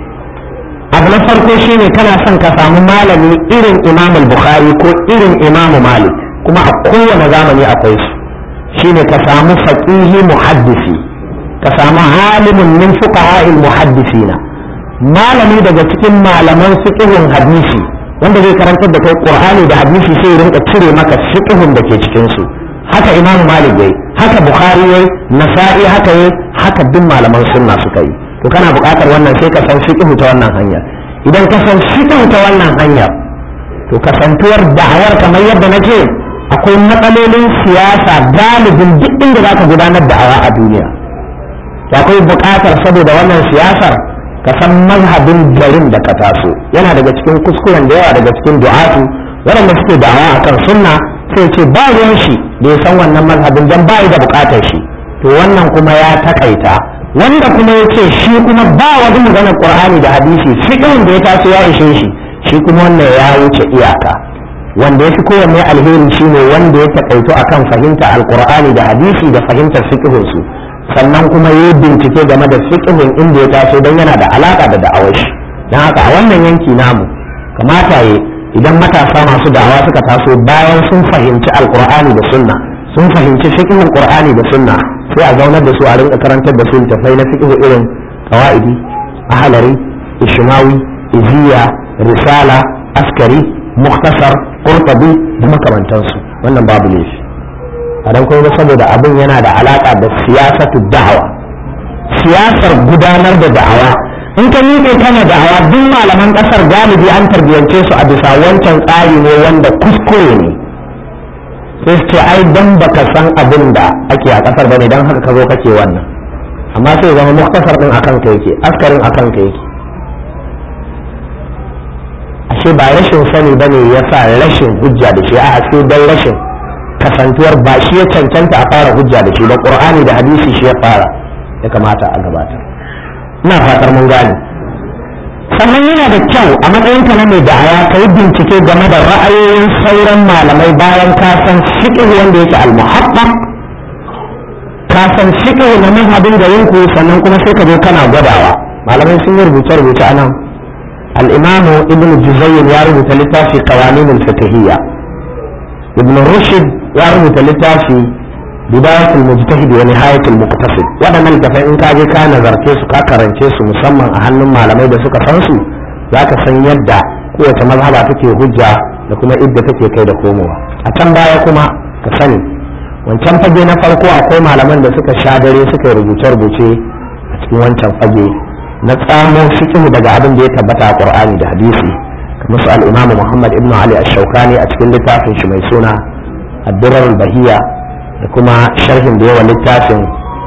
abu na farko shine kana son ka samu malami irin imam bukhari ko irin imam malik kuma a kowane zamani akwai su shine ka samu faqihi muhaddisi ka samu alimin min fuqaha'il muhaddisina malami daga cikin malaman fiqhun hadisi wanda zai karantar da kai qur'ani da hadisi sai ya rinka cire maka fiqhun da ke cikin su haka imamu malik yayi haka bukhari yayi nasa'i haka yayi haka duk malaman sunna suka yi to kana buƙatar wannan sai ka san fiqhu ta wannan hanyar idan ka san fiqhu ta wannan hanyar to kasantuwar da'awar kamar yadda nake akwai matsalolin siyasa galibin duk inda zaka gudanar da'awa a duniya to akwai buƙatar saboda wannan siyasar ka san mazhabin garin da ka taso yana daga cikin kuskuren da yawa daga cikin du'atu waɗanda suke da'awa akan sunna sai ce ba ruwan shi da ya san wannan mazhabin dan ba da buƙatar shi to wannan kuma ya takaita wanda kuma ya ce shi kuma ba wani maganar qur'ani da hadisi fiqhin da ya taso ya ishe shi shi kuma wannan ya wuce iyaka wanda ya fi kowanne alheri shine wanda ya takaito akan fahimta alqur'ani da hadisi da fahimtar fiqhin su sannan kuma yi bincike game da fiqhin inda ya taso don yana da alaka da da'awar shi don haka a wannan yanki namu kamata ya idan matasa masu da'awa suka taso bayan sun fahimci alqur'ani da sunna sun fahimci fiqhin qur'ani da sunna sai a zaunar da su a rinka karantar da su tafai na fiqh irin qawaidi ahlari ishmawi iziya risala askari muktasar qurtubi da makamantansu wannan babu laifi a dan kuma saboda abin yana da alaka da siyasatu da'awa siyasar gudanar da da'awa in ka miƙe kana da'awa duk malaman ƙasar galibi an tarbiyance su a bisa wancan tsari ne wanda kuskure ne sai su ce ai dan baka san abin da ake a ƙasar bane dan haka ka zo kake wannan amma sai zama muktasar din akan ka yake askarin akan ka yake ashe ba rashin sani bane yasa rashin hujja da shi a sai dan rashin kasantuwar ba shi ya cancanta a fara hujja da shi ba qur'ani da hadisi shi ya fara ya kamata a gabatar ina fatar mun gane sannan yana da kyau a matsayinka na mai da'awa ka yi bincike game da ra'ayoyin sauran malamai bayan ka san fiqh wanda yake al-muhaqqaq ka san fiqh na mazhabin garin ku sannan kuma sai ka zo kana gwadawa malamai sun yi rubuce rubuce anan al-imamu ibn juzayyin ya rubuta littafi qawanin al-fiqhiyya ibn rushd ya rubuta littafi bidayatul mujtahid wa nihayatul muqtasid waɗannan littafai in ka je ka nazarce su ka karance su musamman a hannun malamai da suka san su zaka san yadda kowace mazhaba take hujja da kuma idda take kai da komowa a can baya kuma ka sani wancan fage na farko akwai malaman da suka sha dare suka rubuce rubuce a cikin wancan fage na tsamo fiqh daga abin da ya tabbata a qur'ani da hadisi kamar su al-imamu muhammad ibn ali ash-shawkani a cikin littafin shi mai suna ad-durar al-bahiyya da kuma sharhin da yawa littafin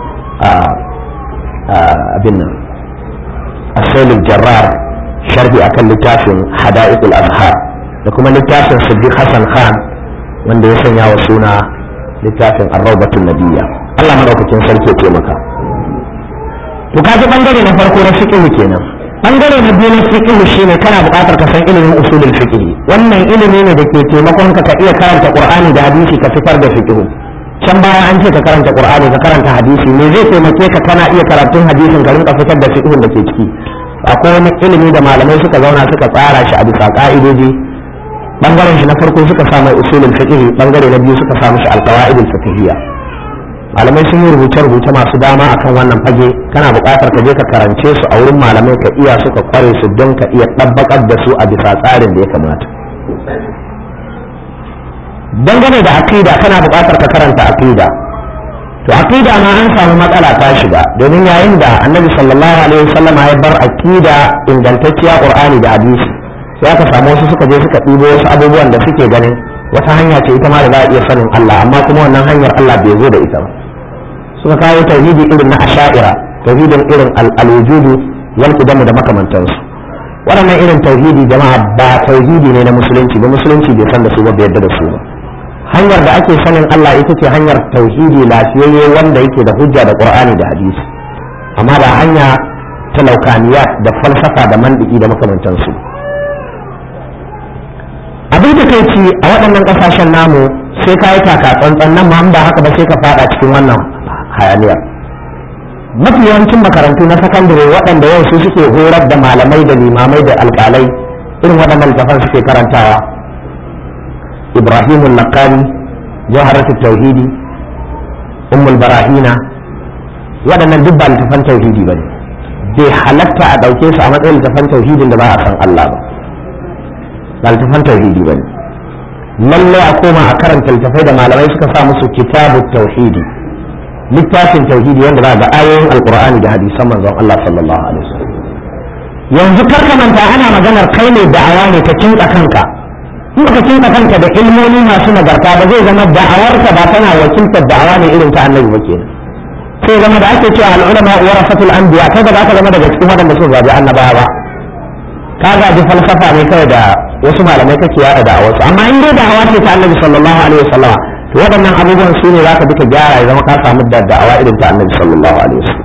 abin nan asalin jarrar sharhi akan littafin hada'iqul azhar da kuma littafin siddiq hassan khan wanda ya sanya wa suna littafin arraubatun nabiyya Allah madaukakin sarki ya taimaka to kaji bangare na farko na fiqh kenan bangare na biyu na fiqh shine kana buƙatar ka san ilimin usulul fiqh wannan ilimi ne da ke taimakon ka ka iya karanta qur'ani da hadisi ka fitar da fiqh can baya an ce ka karanta qur'ani ka karanta hadisi me zai taimake ka kana iya karatun hadisin ka rinka fitar da fiqhun da ke ciki akwai wani ilimi da malamai suka zauna suka tsara shi a bisa ka'idoji bangaren shi na farko suka sa mai usulul fiqh bangare na biyu suka sa mishi alqawaidul fiqhiyya malamai sun yi rubuce rubuce masu dama akan wannan fage kana buƙatar ka je ka karance su a wurin malamai ka iya suka kware su don ka iya ɗabbakar da su a bisa tsarin da ya kamata dangane da aqida kana buƙatar ka karanta aqida to aqida ma an samu matsala ta shiga domin yayin da annabi sallallahu alaihi wasallam ya bar aqida ingantacciya qur'ani da hadisi sai aka samu wasu suka je suka ɗibo wasu abubuwan da suke ganin wata hanya ce ita ma da za a iya sanin Allah amma kuma wannan hanyar Allah bai zo da ita ba suka kawo tauhidi irin na asha'ira tauhidin irin al-wujudu wal qidamu da makamantansu waɗannan irin tauhidi jama'a ba tauhidi ne na musulunci ba musulunci bai san da su ba bai yarda da su ba hanyar da ake sanin Allah ita ce hanyar tauhidi lafiyayye wanda yake da hujja da qur'ani da hadisi amma ba hanya ta laukaniyat da falsafa da mandiki da makamantansu abin da kai ci a waɗannan ƙasashen namu sai ka yi taka tsantsan nan ma ba haka ba sai ka fada cikin wannan hayaniyar mafi yawancin makarantu na sakandare waɗanda yau su suke horar da malamai da limamai da alƙalai irin waɗannan littafan suke karantawa ibrahim al-laqani jawharatu tauhidi ummul barahina waɗannan duk ba littafan tauhidi bane bai halatta a ɗauke su a matsayin littafan tauhidin da ba a san Allah ba ba littafan tauhidi bane lallai a koma a karanta littafai da malamai suka sa musu kitabut tauhidi littafin tauhidi wanda za ga ayoyin alqur'ani da hadisan manzon Allah sallallahu alaihi wasallam yanzu kar ka manta ana maganar kai ne da'awa ne ka kinka kanka in ka kinka kanka da ilmomi masu nagarta ba zai zama da'awarka ba tana wakiltar da'awa ne irin ta annabi ba kenan sai zama da ake cewa al'ulama warasatul anbiya kada ba ka zama daga cikin waɗanda suka gaji annabawa ba ka gaji falsafa ne kawai da wasu malamai kake yada da wasu amma in dai da'awa ce ta annabi sallallahu alaihi wasallam to waɗannan abubuwan su ne zaka duka gyara ya zama ka samu da da'awa irin ta annabi sallallahu alaihi wasallam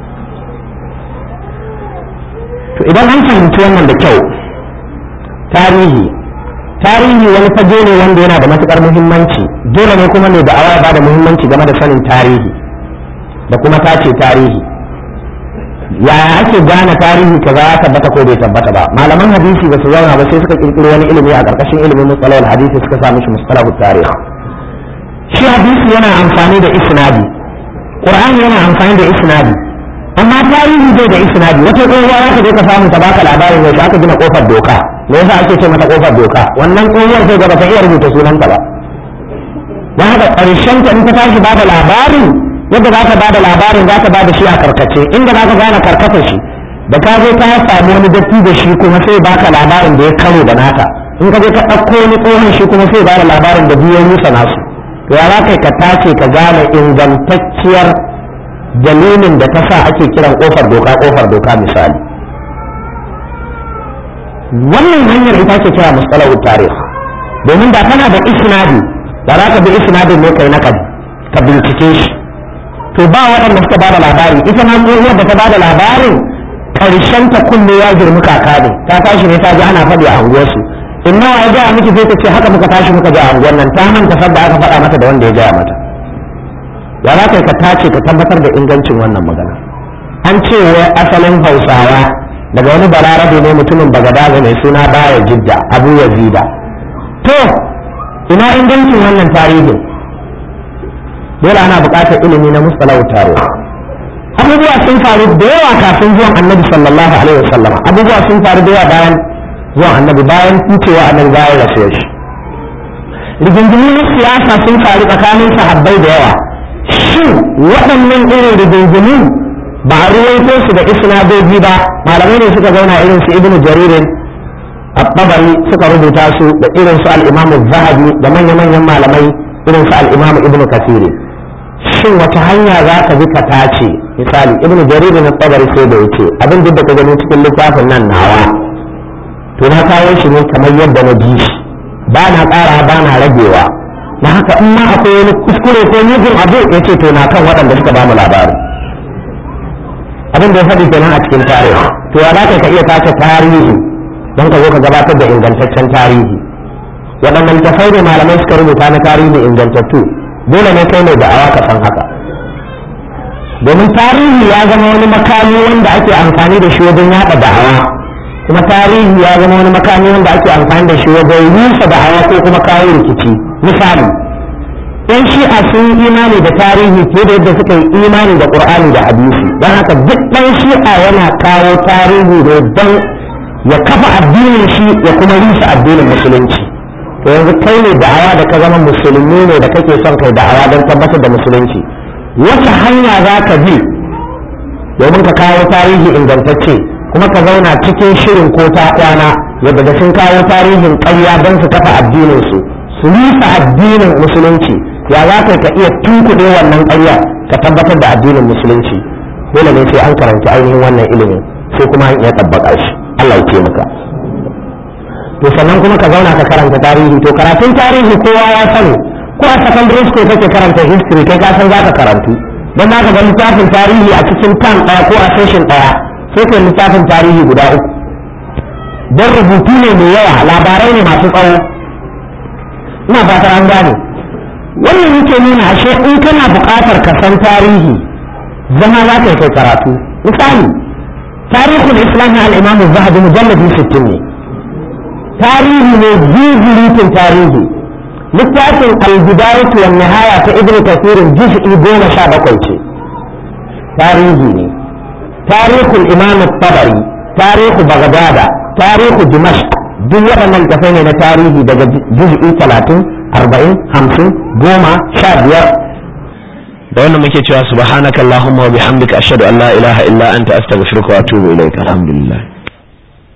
to idan an fahimci wannan da kyau tarihi tarihi wani fage ne wanda yana da matukar muhimmanci dole ne kuma mai da'awa ya bada muhimmanci game da sanin tarihi da kuma tace tarihi yaya ake gane tarihi kaza ya tabbata ko bai tabbata ba malaman hadisi ba su zauna ba sai suka kirkiro wani ilimi a karkashin ilimin mustalahul hadisi suka sa mishi mustalahul tarih shi hadisi yana amfani da isnadi qur'ani yana amfani da isnadi amma tarihi bai da isnadi wata tsohuwa za ka je ka samu ta baka labarin yaushe aka gina kofar doka me yasa ake ce mata kofar doka wannan tsohuwar sai gaba ta iya rubuta sunanta ba don haka ƙarshen ta in ta tashi ba da labarin yadda za ka bada labarin za ka bada shi a karkace inda za ka gane karkata shi da ka zo ka samu wani datti da shi kuma sai baka labarin da ya karo da naka in ka je ka ɗauko wani tsohon shi kuma sai bada labarin da biyan rusa nasu to ya za ka ka tace ka gane ingantacciyar dalilin da ta sa ake kiran kofar doka kofar doka misali wannan hanyar ita ce kira mustalahu tarih domin da kana da isnadi da za ka bi isnadin ne kai na ka bincike shi to ba waɗanda suka bada labari ita ma tsohuwar da ta bada labarin karshen ta kunne ya girmi kaka ne ta tashi ne ta ji ana faɗi a unguwarsu in nawa ya gaya miki sai ta ce haka muka tashi muka ji a unguwar nan ta manta sadda aka faɗa mata da wanda ya gaya mata ya za ka tace ka tabbatar da ingancin wannan magana an ce wai asalin hausawa daga wani balarabe ne mutumin bagadaza mai suna baya jidda abu yazida to ina ingancin wannan tarihin dole ana buƙatar ilimi na mustalahu taro abubuwa sun faru da yawa kafin zuwan annabi sallallahu alaihi wasallam abubuwa sun faru da yawa bayan zuwan annabi bayan tucewa annabi bayan rasuwar shi rigingimu na siyasa sun faru tsakanin sahabbai da yawa shin waɗannan irin rigingimu ba a ruwaito su da isnadoji ba malamai ne suka zauna irin su ibnu jaririn at-tabari suka rubuta su da irin su al-imamu zahabi da manya-manyan malamai irin su al-imamu ibnu kasiri shin wata hanya za ka bi ka tace misali ibnu jarir na tabari sai da yace abin duk da ka gani cikin littafin nan nawa to na kawo shi ne kamar yadda na ji shi ba na ƙara ba na ragewa na haka in ma akwai wani kuskure ko mugun abu ya ce to na kan waɗanda suka ba mu labari abin da ya faɗi kenan a cikin tarihi to ya za ka iya tace tarihi don ka zo ka gabatar da ingantaccen tarihi waɗannan littafai ne malamai suka rubuta na tarihi ingantattu dole ne kai mai da'awa ka san haka domin tarihi ya zama wani makami wanda ake amfani da shi wajen yaɗa da'awa kuma tarihi ya zama wani makami wanda ake amfani da shi wajen rusa da'awa ko kuma kawo rikici misali yan shi'a sun yi imani da tarihi fiye da yadda suka yi imani da qur'ani da hadisi don haka duk ɗan shi'a yana kawo tarihi ne don ya kafa addinin shi ya kuma rusa addinin musulunci to yanzu kai ne da'awa da ka zama musulmi ne da kake son kai da'awa don tabbatar da musulunci wace hanya za ka bi domin ka kawo tarihi ingantacce kuma ka zauna cikin shirin ko ta kwana yadda da sun kawo tarihin ƙarya don su kafa addinin su su rusa addinin musulunci ya za ka iya tunkuɗe wannan ƙarya ka tabbatar da addinin musulunci dole ne sai an karanci ainihin wannan ilimin sai kuma an iya tabbaka shi Allah ya taimaka to sannan kuma ka zauna ka karanta tarihi to karatun tarihi kowa ya sani ko a secondary school kake karanta history kai ka san za ka karantu don za ka ga littafin tarihi a cikin tam ɗaya ko a session ɗaya sai kai littafin tarihi guda uku don rubutu ne mai yawa labarai ne masu tsawo ina fatar an gane wannan yake nuna ashe in kana buƙatar ka san tarihi zama za ka yi kai karatu misali tarihul islam na al-imam zahabi mujalladi 60 ne tarihi ne zuzurutun tarihi littafin al-bidayatu wan nihaya ta ibnu kathir juz'i goma sha bakwai ce tarihi ne tarihul imam tabari tarihu bagdada tarihu dimashq duk waɗannan tafai ne na tarihi daga juz'i talatin arba'in hamsin goma sha biyar da wannan muke cewa subhanakallahumma wa bihamdika ashhadu an la ilaha illa anta astaghfiruka wa atubu ilaik alhamdulillah